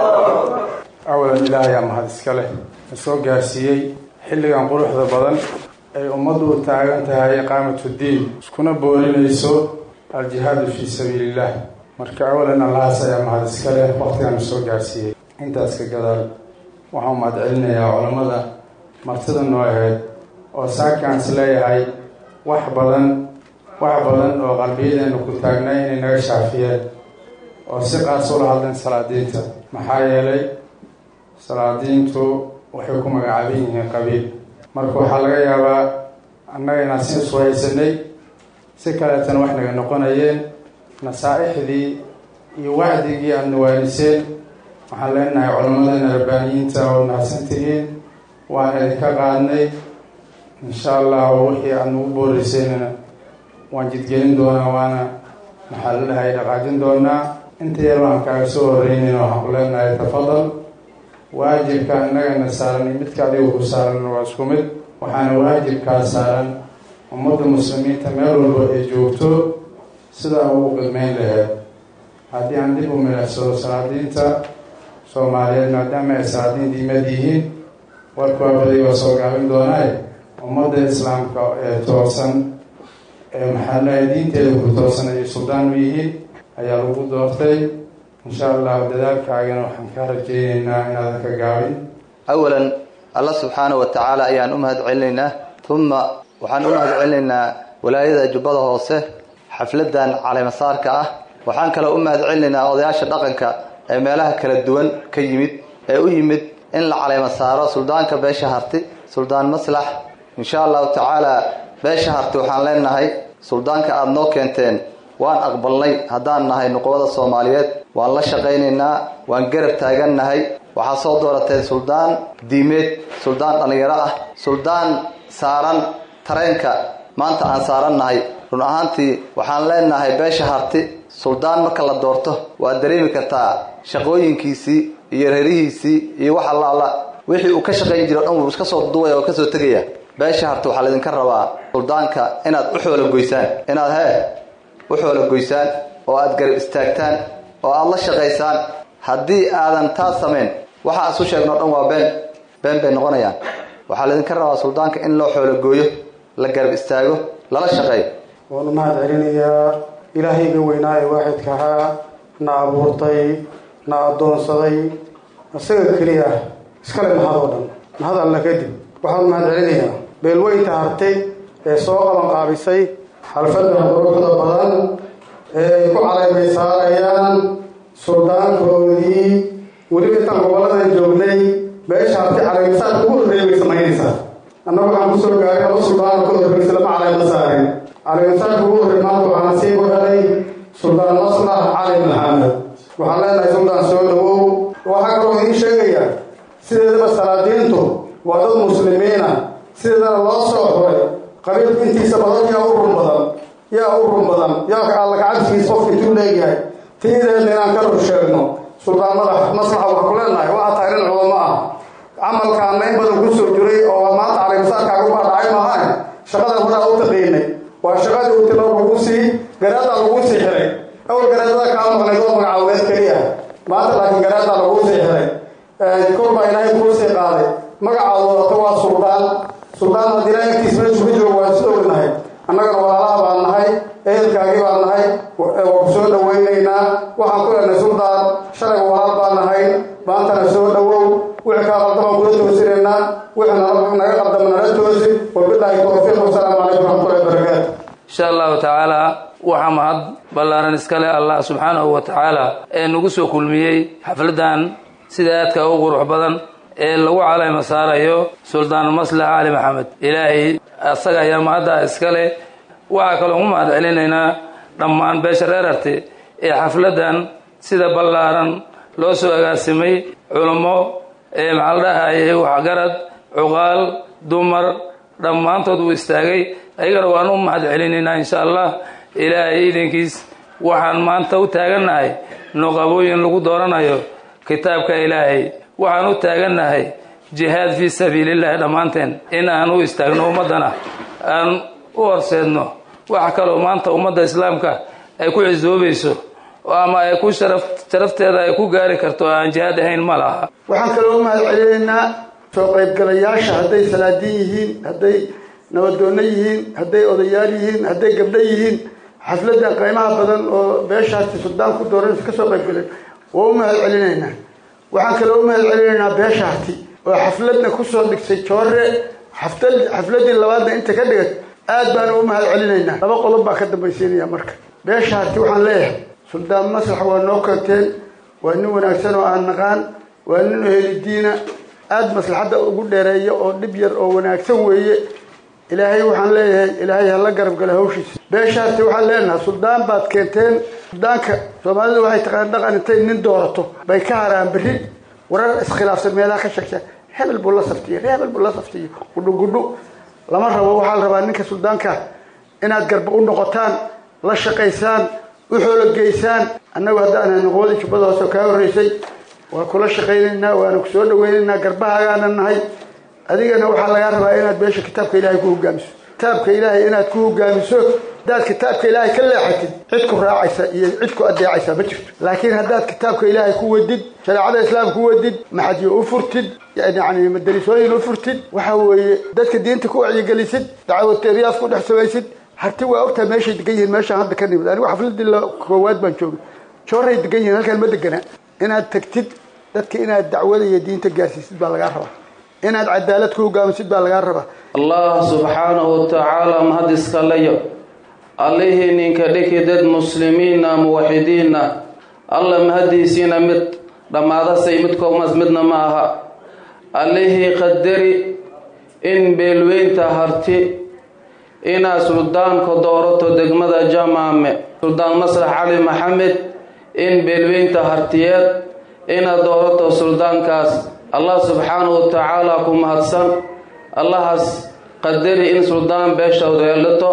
Speaker 11: awalan ilaahay aa mahad iska leh na soo gaarsiiyey xilligan quruxda badan ay ummaddu u taagan tahay iqaamatuddiin iskuna boorinayso aljihaadu fii sabiiliillah marka awalan allahaas ayaa mahad iska leh waqtigan na soo gaarsiiyey intaas ka gadaal waxaan mahad celinayaa culammada martida noo aheyd oo saakaan is leeyahay wax badan wax badan oo qalbiyadeenu ku taagnay inay naga shaafiyeen oo si qaas ula hadleen salaadiinta maxaa yeelay salaadiintu waxay ku magacaaban yihiin qabiil marka waxaa laga yaabaa annaga inaan si isu haysanay si kaleetana wax naga noqonayeen nasaa-ixdii iyo wacdigii aada nawaaniseen waxaan leenahay culammadana rabbaaniyiinta oo mahadsan tihiin waan idinka qaadnay insha allah wixii aada nagu booreyseynana waan jidgelin doonaa waana maxaa la dhahay dhaqaajin doonaa inta yar waxaan kaaga soo horreynayna waxaan ku leenahay tafadal waajibka innagana saaran iyo midka adiga ku saaran waa isku mid waxaana waajibkaa saaran ummadda muslimiinta meel walba ay joogto sidaa ugu qidmeyn laheyd haddii aan dib u milicsado salaadiinta soomaaliyeed maadaama ay salaadiin diimad yihiin warkuwaa baday waa soo gaabin doonaaye ummadda islaamka ee toosan ee maxaa lahay diinteeda ku toosan ayay suldaan u yihiin ayaa lagu doortay insha allah dadaalkaagana waxaan kaa rajaynaynaa inaadan ka gaabin
Speaker 12: awalan alla subxaana wa tacaala ayaan u mahad celinaynaa uma waxaan u mahad celinaynaa walaayada jubbada hoose xafladan caleemasaarka ah waxaan kaloo u mahad celinaynaa odayaasha dhaqanka ee meelaha kala duwan ka yimid ee u yimid in la caleema saaro suldaanka beesha harti suldaan maslax insha allahu tacaala beesha harti waxaan leenahay suldaanka aada noo keenteen waan aqbalnay haddaan nahay nuqubada soomaaliyeed waan la shaqaynaynaa waan garab taagannahay waxaa soo doorateen suldaan diimeed suldaan dhallinyaro ah suldaan saaran tareenka maanta aan saarannahay run ahaantii waxaan leenahay beesha harti suldaan marka la doorto waad dareemi kartaa shaqooyinkiisii iyo reerihiisii iyo wax alla alla wixii uu ka shaqayn jira o dhan wuu iska soo duwaya oo kasoo tegaya beesha harti waxaa laydinka rabaa suldaanka inaad u xoola goysaan inaad hee u xoola goysaan oo aad garab istaagtaan oo aada la shaqaysaan haddii aadan taas samayn waxa aan isu sheegno o dhan waa been been bay noqonayaan waxaa laydinka rabaa suldaanka in loo xoolo gooyo la garab istaago lala shaqeeyo
Speaker 13: waanu mahad celinayaa ilaahayga weynaa ee waaxidka ahaa na abuurtay na addoonsaday isaga keliya iskale mahad oo dhan mahad alla kadib waxaan mahad celinayaa beelweynta hartay ee soo qaban qaabisay xalfadda quruxda badan ee ay ku caleymay saarayaan suldaankoodii weliba intaan gobolladan joognay beesha harti caleymasaarka ugu horreeya bay samaynaysaa annagu waxaan kusoo gaaray laba suldaano ka horreysa lama caleyma saarin caleymasaarka ugu horrey maanta waxaan sii ku helay suldaan maslax cali maxamed waxaan leenahay suldaan soo dhawow waxaa kaloo idiin sheegayaa sideedaba salaadiintu waa dad muslimiina sideedana loo soo xuray qabiilku intiisa badan yaa u run badan yaa u run badan yaa alla gacadkiisa qofka intuu leegyahay tiideedna inaan ka rur sheegno suldaan madax maslaxa waxaa ku leenahay waxaa tahay nin culamo ah camalkaana in badan kusoo jiray oo maanta caleemasaarkaaga baadhacay maahane shaqadan horaa u taqiinay waa shaqadii uu tilo lagu sii garaadaa lagu sii xiray awal garaadada kaa maqnayd oo magacaaweed keliya maanta laakiin garaadaa lagu sii xiray kor baa ilaahay kuu sii qaaday magacaad wadato waa suldaan suldaan haddii ilaahay agtiis meeshu ka joogo waan is ognahay annagana walaalaha baan nahay ehelkaagii baan nahay waa ku soo dhawaynaynaa waxaan ku leenahay suldaan shalayba walaal baan nahay maantana soo dhawow wixii kaa qaldabaan kula toosinaynaa wixii
Speaker 14: ballaaran iskale allah subxaanahu wa tacaala ee nagu soo kulmiyey xafladan sida aadka u qurux badan ee lagu caleyma saarayo suldaan maslax cali maxamed ilaahay asaga ayaa mahadda iskale waxaa kaloo ugu mahad celinaynaa dhammaan beesha reerarte ee xafladan sida ballaaran loo soo agaasimay culummo ee maxaa la dhahayay waxgarad cuqaal dumar dhammaantood uu istaagay ayagana waan u mahad celinaynaa insha allah ilaahay iidankiis waxaan maanta u taagannahay nuqabooyin lagu dooranayo kitaabka ilaahay waxaan u taagannahay jihaad fii sabiilillahi dhammaanteen in aan u istaagno ummaddana aan u horseedno wax kaloo maanta ummadda islaamka ay ku cisoobayso ama ay ku sharaf sharafteeda ay ku gaari karto aan jihaad ahayn ma laha
Speaker 13: waxaan kaloo u mahad celinaynaa soo qaybgalayaasha hadday salaadiin yihiin hadday nabadoonno yihiin hadday odayaal yihiin hadday gabdho yihiin xafladan qiimaha badan oo beeshaasi suldaan ku dooranaysa ka soo qaybgaleen waa u mahad celinaynaa waxaan kaloo u mahad celinaynaa beeshaati oo xafladna kusoo dhigtay joore xaflad xafladii labaadna inta ka dhigat aad baan u mahad celinaynaa laba qodob baa ka dambaysiinaya marka beeshaati waxaan leeyahay suldaan maslax waa noo kanteen waa nin wanaagsan oo aan naqaan waa nin oheli diina aada maslaxadda ugu dheereeya oo dhib yar oo wanaagsan weeye ilaahay waxaan leeyahay ilaahay hala garab gala hawshiisa beeshaasi waxaan leenahay suldaan baad keenteen suldaanka soomaalidu waxay taqaan dhaqan intay nin doorato bay ka haraan berri warar iskhilaafsan meelaha ka sheegta hebel buu la saftiye hebel buu la saftiye gudhu gudhu lama rabo waxaa la rabaa ninka suldaanka inaad garba u noqotaan la shaqaysaan u xoologeysaan annagu haddaan noqowadii jubbada hoose kaa horreysay waa kula shaqaynaynaa waana ku soo dhawaynaynaa garbahaagaana nahay adigana waxaa lagaa rabaa inaad beesha kitaabka ilaahay ku hogaamiso kitaabka ilaahay inaad ku hogaamiso haddaad kitaabka ilaahay ka leexatid cid ku raacaysa iyo cid ku adeecaysa ma jirto laakiin haddaad kitaabka ilaahay ku wadid shareecada islaamka ku wadid maxadyo u furtid yani madarisooyin u furtid waxa weeye dadka diinta ku wacyigelisid dacwateriyaas ku dhex samaysid harti waa ogtaa meeshay degan yihiin meeshaan hadda ka nimid anigu xafladii la koowaad baan joogay jooray degan yihiin halkaan ma degana inaad tagtid dadka inaad dacwada iyo diinta gaarsiisid baa lagaa rabaa inaad cadaalad ku hogaamisid baa lagaa rabaa
Speaker 14: allah subxaanahu watacaala mahad iskaleyo allihii ninka dhiki dad muslimiina muwaxidiina alla mahadiisiina mid dhammaadasay mid koomas midna ma aha allihii qadari in beelweynta harti inaad suldaanka doorato degmada jamaame suldaan maslax cali maxamed in beelweynta hartiyeed inaad doorato suldaankaas allah subxaanahu watacaala ku mahadsan allahaas qadari in suldaan beeshawda yeelato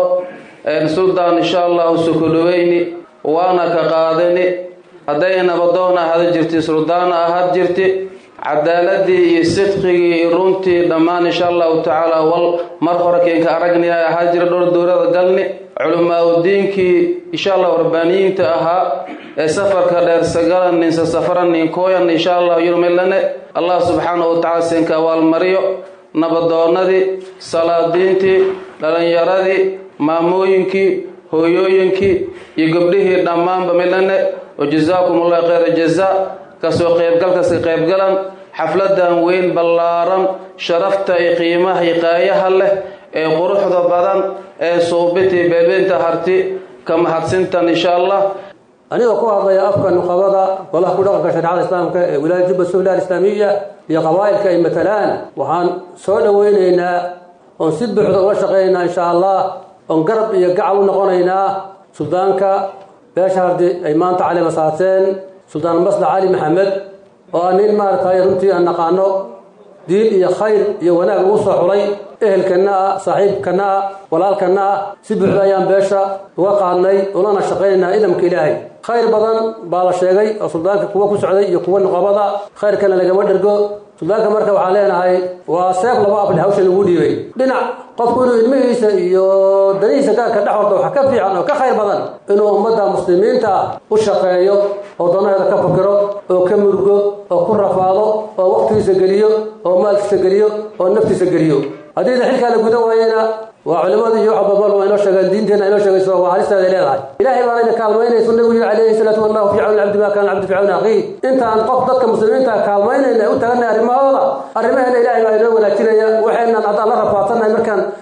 Speaker 14: suldaan insha allahu sukudhaweyni waana ka qaadani hadday nabadoon ahada jirti suldaan ahad jirti cadaaladii iyo sidqigii iyo runtii dhammaan insha allahu tacaala wal mar hore keenka aragni ay ahaa jira dhowr dowlada galni culimaa-udiinkii insha allahu rabbaaniyiinta ahaa ee safarka dheer sagalan ninsa safaran ninkooyan insha allahu yurmilane allah subxaanahu watacala siinka abaalmariyo nabadoonadii salaadiintii dhalinyaradii maamooyinkii hooyooyinkii iyo gabdhihii dhammaanba milane wa jazaakum allahu khayra jazaa kasoo qaybgalkaska qaybgalan xafladan weyn ballaaran sharafta iyo qiimaha iyo qaayaha leh ee quruxda badan ee suubitii beelbeynta harti ka mahadsintan insha allah
Speaker 15: anigoo ku hadlaya afka nuqabada golaha ku dhaqanka shareecada islaamka ee wilaayada jubba suhla alislaamiya iyo qabaa'ilka ay matalaan waxaan soo dhoweynaynaa oon si buuxda uga shaqaynaynaa insha allah oon garab iyo gacal u noqonaynaa suldaanka beesha hardi ay maanta cali masaateen suldaan maslax cali maxamed oo ah nin maaragtay runtii aan naqaano diin iyo khayr iyo wanaag ugu soo xulay ehelkanna ah saaxiibkanna ah walaalkanna ah si buuxda ayaan beesha uga qaadnay ulana shaqaynaynaa idamka ilaahay khayr badan baa la sheegay oo suldaanka kuwa ku socday iyo kuwa nuqabada khayrkana lagama dhergo suldaanka marka waxaan leenahay waa seef laba afle hawsha lagu dhiibay dhinac qofku inuu ilmihiisa iyo danihiisa gaarka dhex warto waxa ka fiican oo ka khayr badan inuu ummadda muslimiinta ah u shaqeeyo oo danaheeda ka fakiro oo ka murgo oo ku rafaado oo waqtigiisa geliyo oo maalkiisa geliyo oo naftiisa geliyo haddiina xilkaa la gudan waayena waa culimada iyo waxa babal waa inoo sheegeen diinteenna inoo sheegayso waa halisteeda leedahay ilaahay baana ina kaalmaynaysu nabigu yiri calayhi salaatu wallahu fi cawni cabdi ma kana cabdi fi cawni akhiih intaan qof dadka muslimiinta kaalmaynayna u taganay arrimahooda arrimaheena ilaahay baa inoo wanaajinaya waxaynan haddaan la rafaadsannahay markaan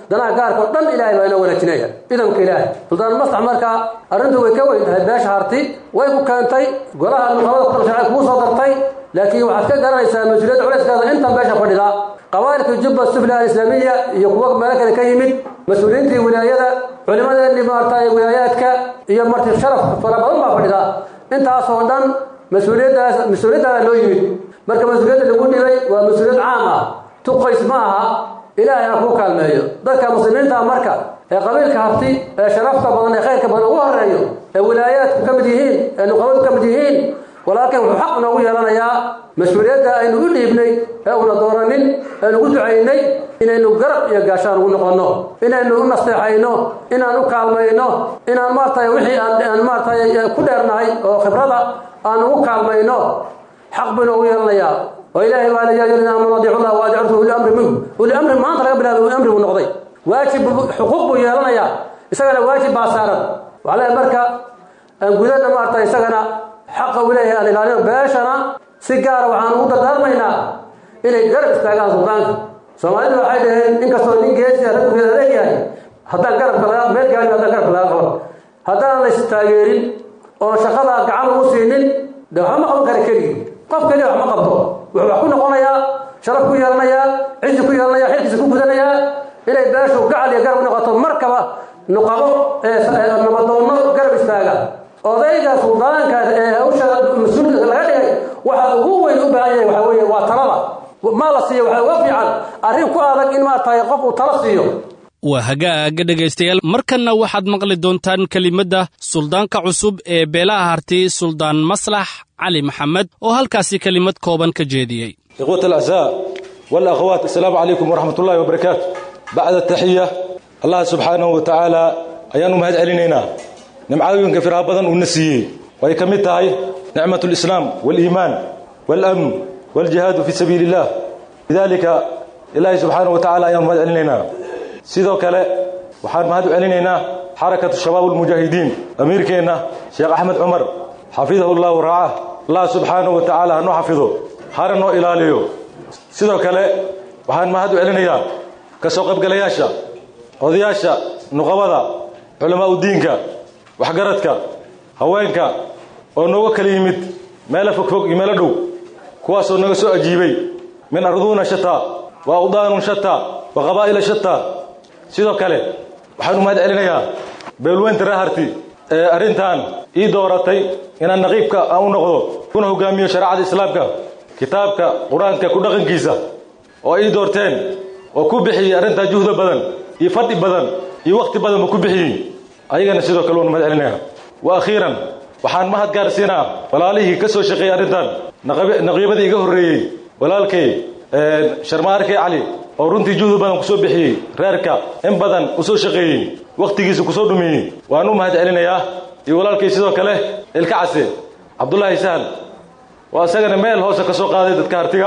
Speaker 15: danaha gaarka oo dhan ilaahay baa inoo wanaajinaya ciidanka ilaahay suldaan maslax markaa arrintu way ka weyn tahay beesha harti way ku keentay golaha nuqabada ku sharci kugu soo dartay laakiin waxaad ka garanaysaa mas-uuliyadda culeyskeeda intan beesha fadhida qabaa'ilka jubba sufla alislaamiya iyo kuwa meelo kale ka yimid mas-uuliyiintii wilaayada culimadeennii maarta wilaayaadka iyo marti sharaf fara badan baa fadhida intaasoo dhan mas-uuliyaddaas mas-uuliyaddaada loo yimid marka mas-uuliyadda lagu dhibay waa mas-uuliyad caam ah tuqays ma aha ilaahay ha kuu kaalmeeyo dadka muslimiinta marka ee qabiilka harti ee sharafta badan ee khayrka badan ugu horeeyo ee wilaayaadku ka mid yihiin ee nuqabadu ka mid yihiin walaakiin wuxuu xaq noogu yeelanayaa mas-uuliyadda aynu u dhiibnay ee una dooranin eenu ugu ducaynay inaynu garab iyo gaashaan ugu noqonno inaynu u nasteexayno inaan u kaalmayno inaan maaragtay wixii aan maaragtay ku dheernahay oo khibrada aan ugu kaalmayno xaq buu inoogu yeelanayaa oo ilaahay baa yaa yidhi aamanu adiicu llah wa adiictu uli amri minkum uli amri maanta laga bilaabay uli amri buu noqday waajib xuquuq buu yeelanayaa isagana waajib baa saaran waxaa leeyahay marka aan gudana maaragtay isagana xaqa uu leeyahay aan ilaalino beeshana si gaara waxaan ugu dardaarmaynaa inay garab istaagaan suldaanka soomaalidu waxay dhaheen inkastoo nin geesi raggeeda leeyahay haddaan garabka laga meel gaari haddaan garabka laga qaban haddaan la istaageerin oon shaqada gacan ugu siinin de waxba ma qaban kara keligii qof keliya wax ma qabto wuxuu wax ku noqonayaa sharaf ku yeelanayaa cizi ku yeelanaya xilkiisa ku gudanayaa inay beeshu gacal iyo garab u noqoto markaba nuqabo nabadoonno garab istaaga odayga suldaanka ee hawsha mas-uulka laga dhigay waxa ugu weyn u baahan yahay waxaa weeye waa talada ma la siiyo waxaa uga fiican arrin ku adag in maaratahay qof uu tala siiyo
Speaker 2: waa hagaaga dhegaystayaal markanna waxaad maqli doontaan kelimadda suldaanka cusub ee beelaha harti suldaan maslax cali maxamed oo halkaasi kelimad kooban ka jeediyey
Speaker 3: ikhwat alacsaa walakhawaat assalaamu calaykum waraxmat ullahi wabarakaatu bacda taxiya allah subxaanahu wa tacaala ayaanu mahad celinaynaa nimcooyinka firaha badan uuna siiyey way ka mid tahay nicmat lislaam waliimaan walamn waljihaadu fii sabiili illah lidaalika ilaahi subxaanahu wa tacala ayaanu mahad celinaynaa sidoo kale waxaan mahad u celinaynaa xarakatu shabaab almujaahidiin amiirkeenna sheekh axmed cumar xafidahu llahu raacah allah subxaanahu wa tacaala hanoo xafido hana noo ilaaliyo sidoo kale waxaan mahad u celinayaa ka soo qaybgalayaasha odayaasha nuqabada culamaau diinka waxgaradka haweenka oo nooga kala yimid meelo fogfog iyo meelo dhow kuwaasoo naga soo ajiibay min arduuna shataa wa awdaanun shataa wa qabaa'ila shataa sidoo kale waxaan u mahad celinayaa beelweynta reeharti ee arrintan ii dooratay inaan naqiibka aan u noqdo kuna hogaamiyo shareecada islaamka kitaabka qur-aanka ku dhaqankiisa oo ii doorteen oo ku bixiyey arrintaa juhda badan iyo fadhi badan iyo wakhti badanba ku bixiyey ayagana sidoo kale waanu mahad celinaya wa akhiiran waxaan mahad gaarsiinaa walaalihii ka soo shaqeeyey arrintan naqiibadii iga horreeyey walaalkay sharmaarkay cali oo runtii juhdi badan kusoo bixiyey reerka in badan u soo shaqeeyey wakhtigiisa kusoo dhumiyey waan u mahad celinayaa iyo walaalkay sidoo kale ilka case cabdulaahi sahal waa isagana meel hoose ka soo qaaday dadka hartiga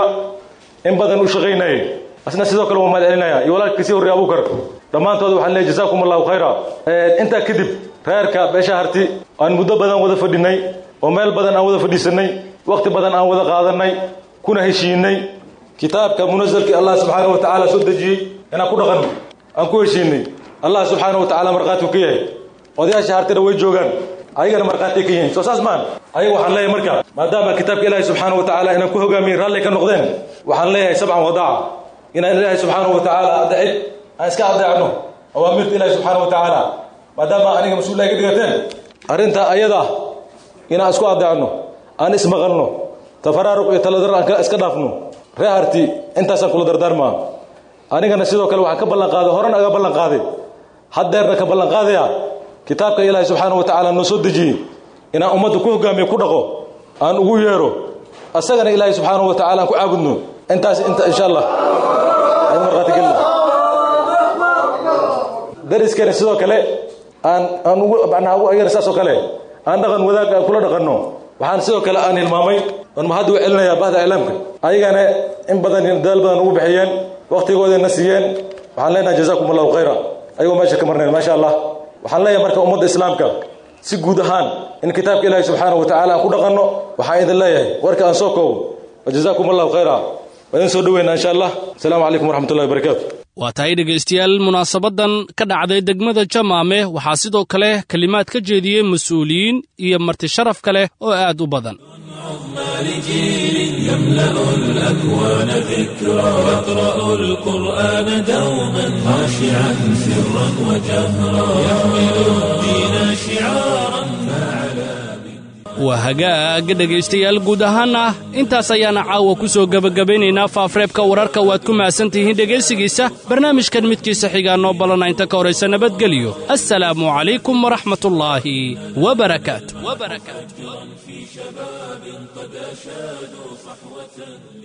Speaker 3: in badan u shaqaynayay asna sidoo kale waan mahad celinaya iyo walaalkii sii horreey abuukar dhammaantood waxaan leeyahay jazaakum allahu khayra intaa kadib reerka beesha harti aan muddo badan wada fadhinay oo meel badan aan wada fadhiisannay wakhti badan aan wada qaadannay kuna heshiinay kitaabka munasalkii allah subxaana wa tacaala soo dejiyey inaan ku dhaqanno aan ku heshiinay allah subxaana wa tacala markhaati ka yahay odayaasha hartina way joogaan ayagana markhaati ka yihiin soo saas maan ayaga waxaan leeyahay marka maadaama kitaabka ilaahi subxaana wa tacaala inaan ku hogaamiyin raalli ka noqdeen waxaan leeyahay sabcan wadaaca inaan ilaahi subxaana wa tacaala adecid aan iska adeecno awaamirta ilaahi subxaana wa tacaala maadaama aniga mas-uulaha iga dhigateen arrintaa ayada inaan isku adeecno aan ismaqalno tafaraaruq iyo taladar aan iska dhaafno ree harti intaasaan kula dardaarmaa anigana sidoo kale waxaan ka ballan qaaday horena aga ballan qaaday haddeerna ka ballan qaadaya kitaabka ilaahay subxaana wa tacaala noo soo dejiyey inaan ummadda ku hogaamiyo ku dhaqo aan ugu yeero asagana ilaahay subxaana wa tacala aan ku caabudno intaas inta insha allah aan marqaatigelina dariskana sidoo kale aan aan ugu macnaha ugu ayar saas oo kale aan dhaqan wadaag aan kula dhaqanno waxaan sidoo kale aan hilmaamay oon mahadda u celinayaa bahda iclaamka ayagana in badan dadaal badan ugu bixiyeen wakhtigoodana siiyeen waxaan leenahay jazaakum allahu khayra ayagoo meesha ka marnayn maasha allah waxaan leeyahay marka ummadda islaamka si guud ahaan in kitaabka ilaahi subxaanahu wa tacala aan ku dhaqanno waxaan idin leeyahay warka aan soo koobo wajazaakum allahu khayra waa idin soo dhaweynaa insha allah asalaamu calaykum waraxmat ullahi wabarakaatu
Speaker 2: waa tahay dhegaystayaal munaasabaddan ka dhacday degmada jamaame waxaa sidoo kale kelimaad ka jeediyey mas-uuliyiin iyo marti sharaf kale oo aad u badan
Speaker 1: لجيل يملأ الأكوان ذكرى يقرأ القرآن دوما خاشعا سرا وجهرا يحمل الدين شعارا
Speaker 2: waa hagaaga dhegaystayaal guud ahaana intaas ayaana caawa ku soo gebagabaynaynaa faafreebka wararka waad ku mahadsan tihiin dhegaysigiisa barnaamijkan midkiisa xigaa noo ballana inta ka horaysa nabadgelyo assalaamu calaykum waraxmatullaahi wabarakaatu
Speaker 1: في شباب قد أشادوا صحوة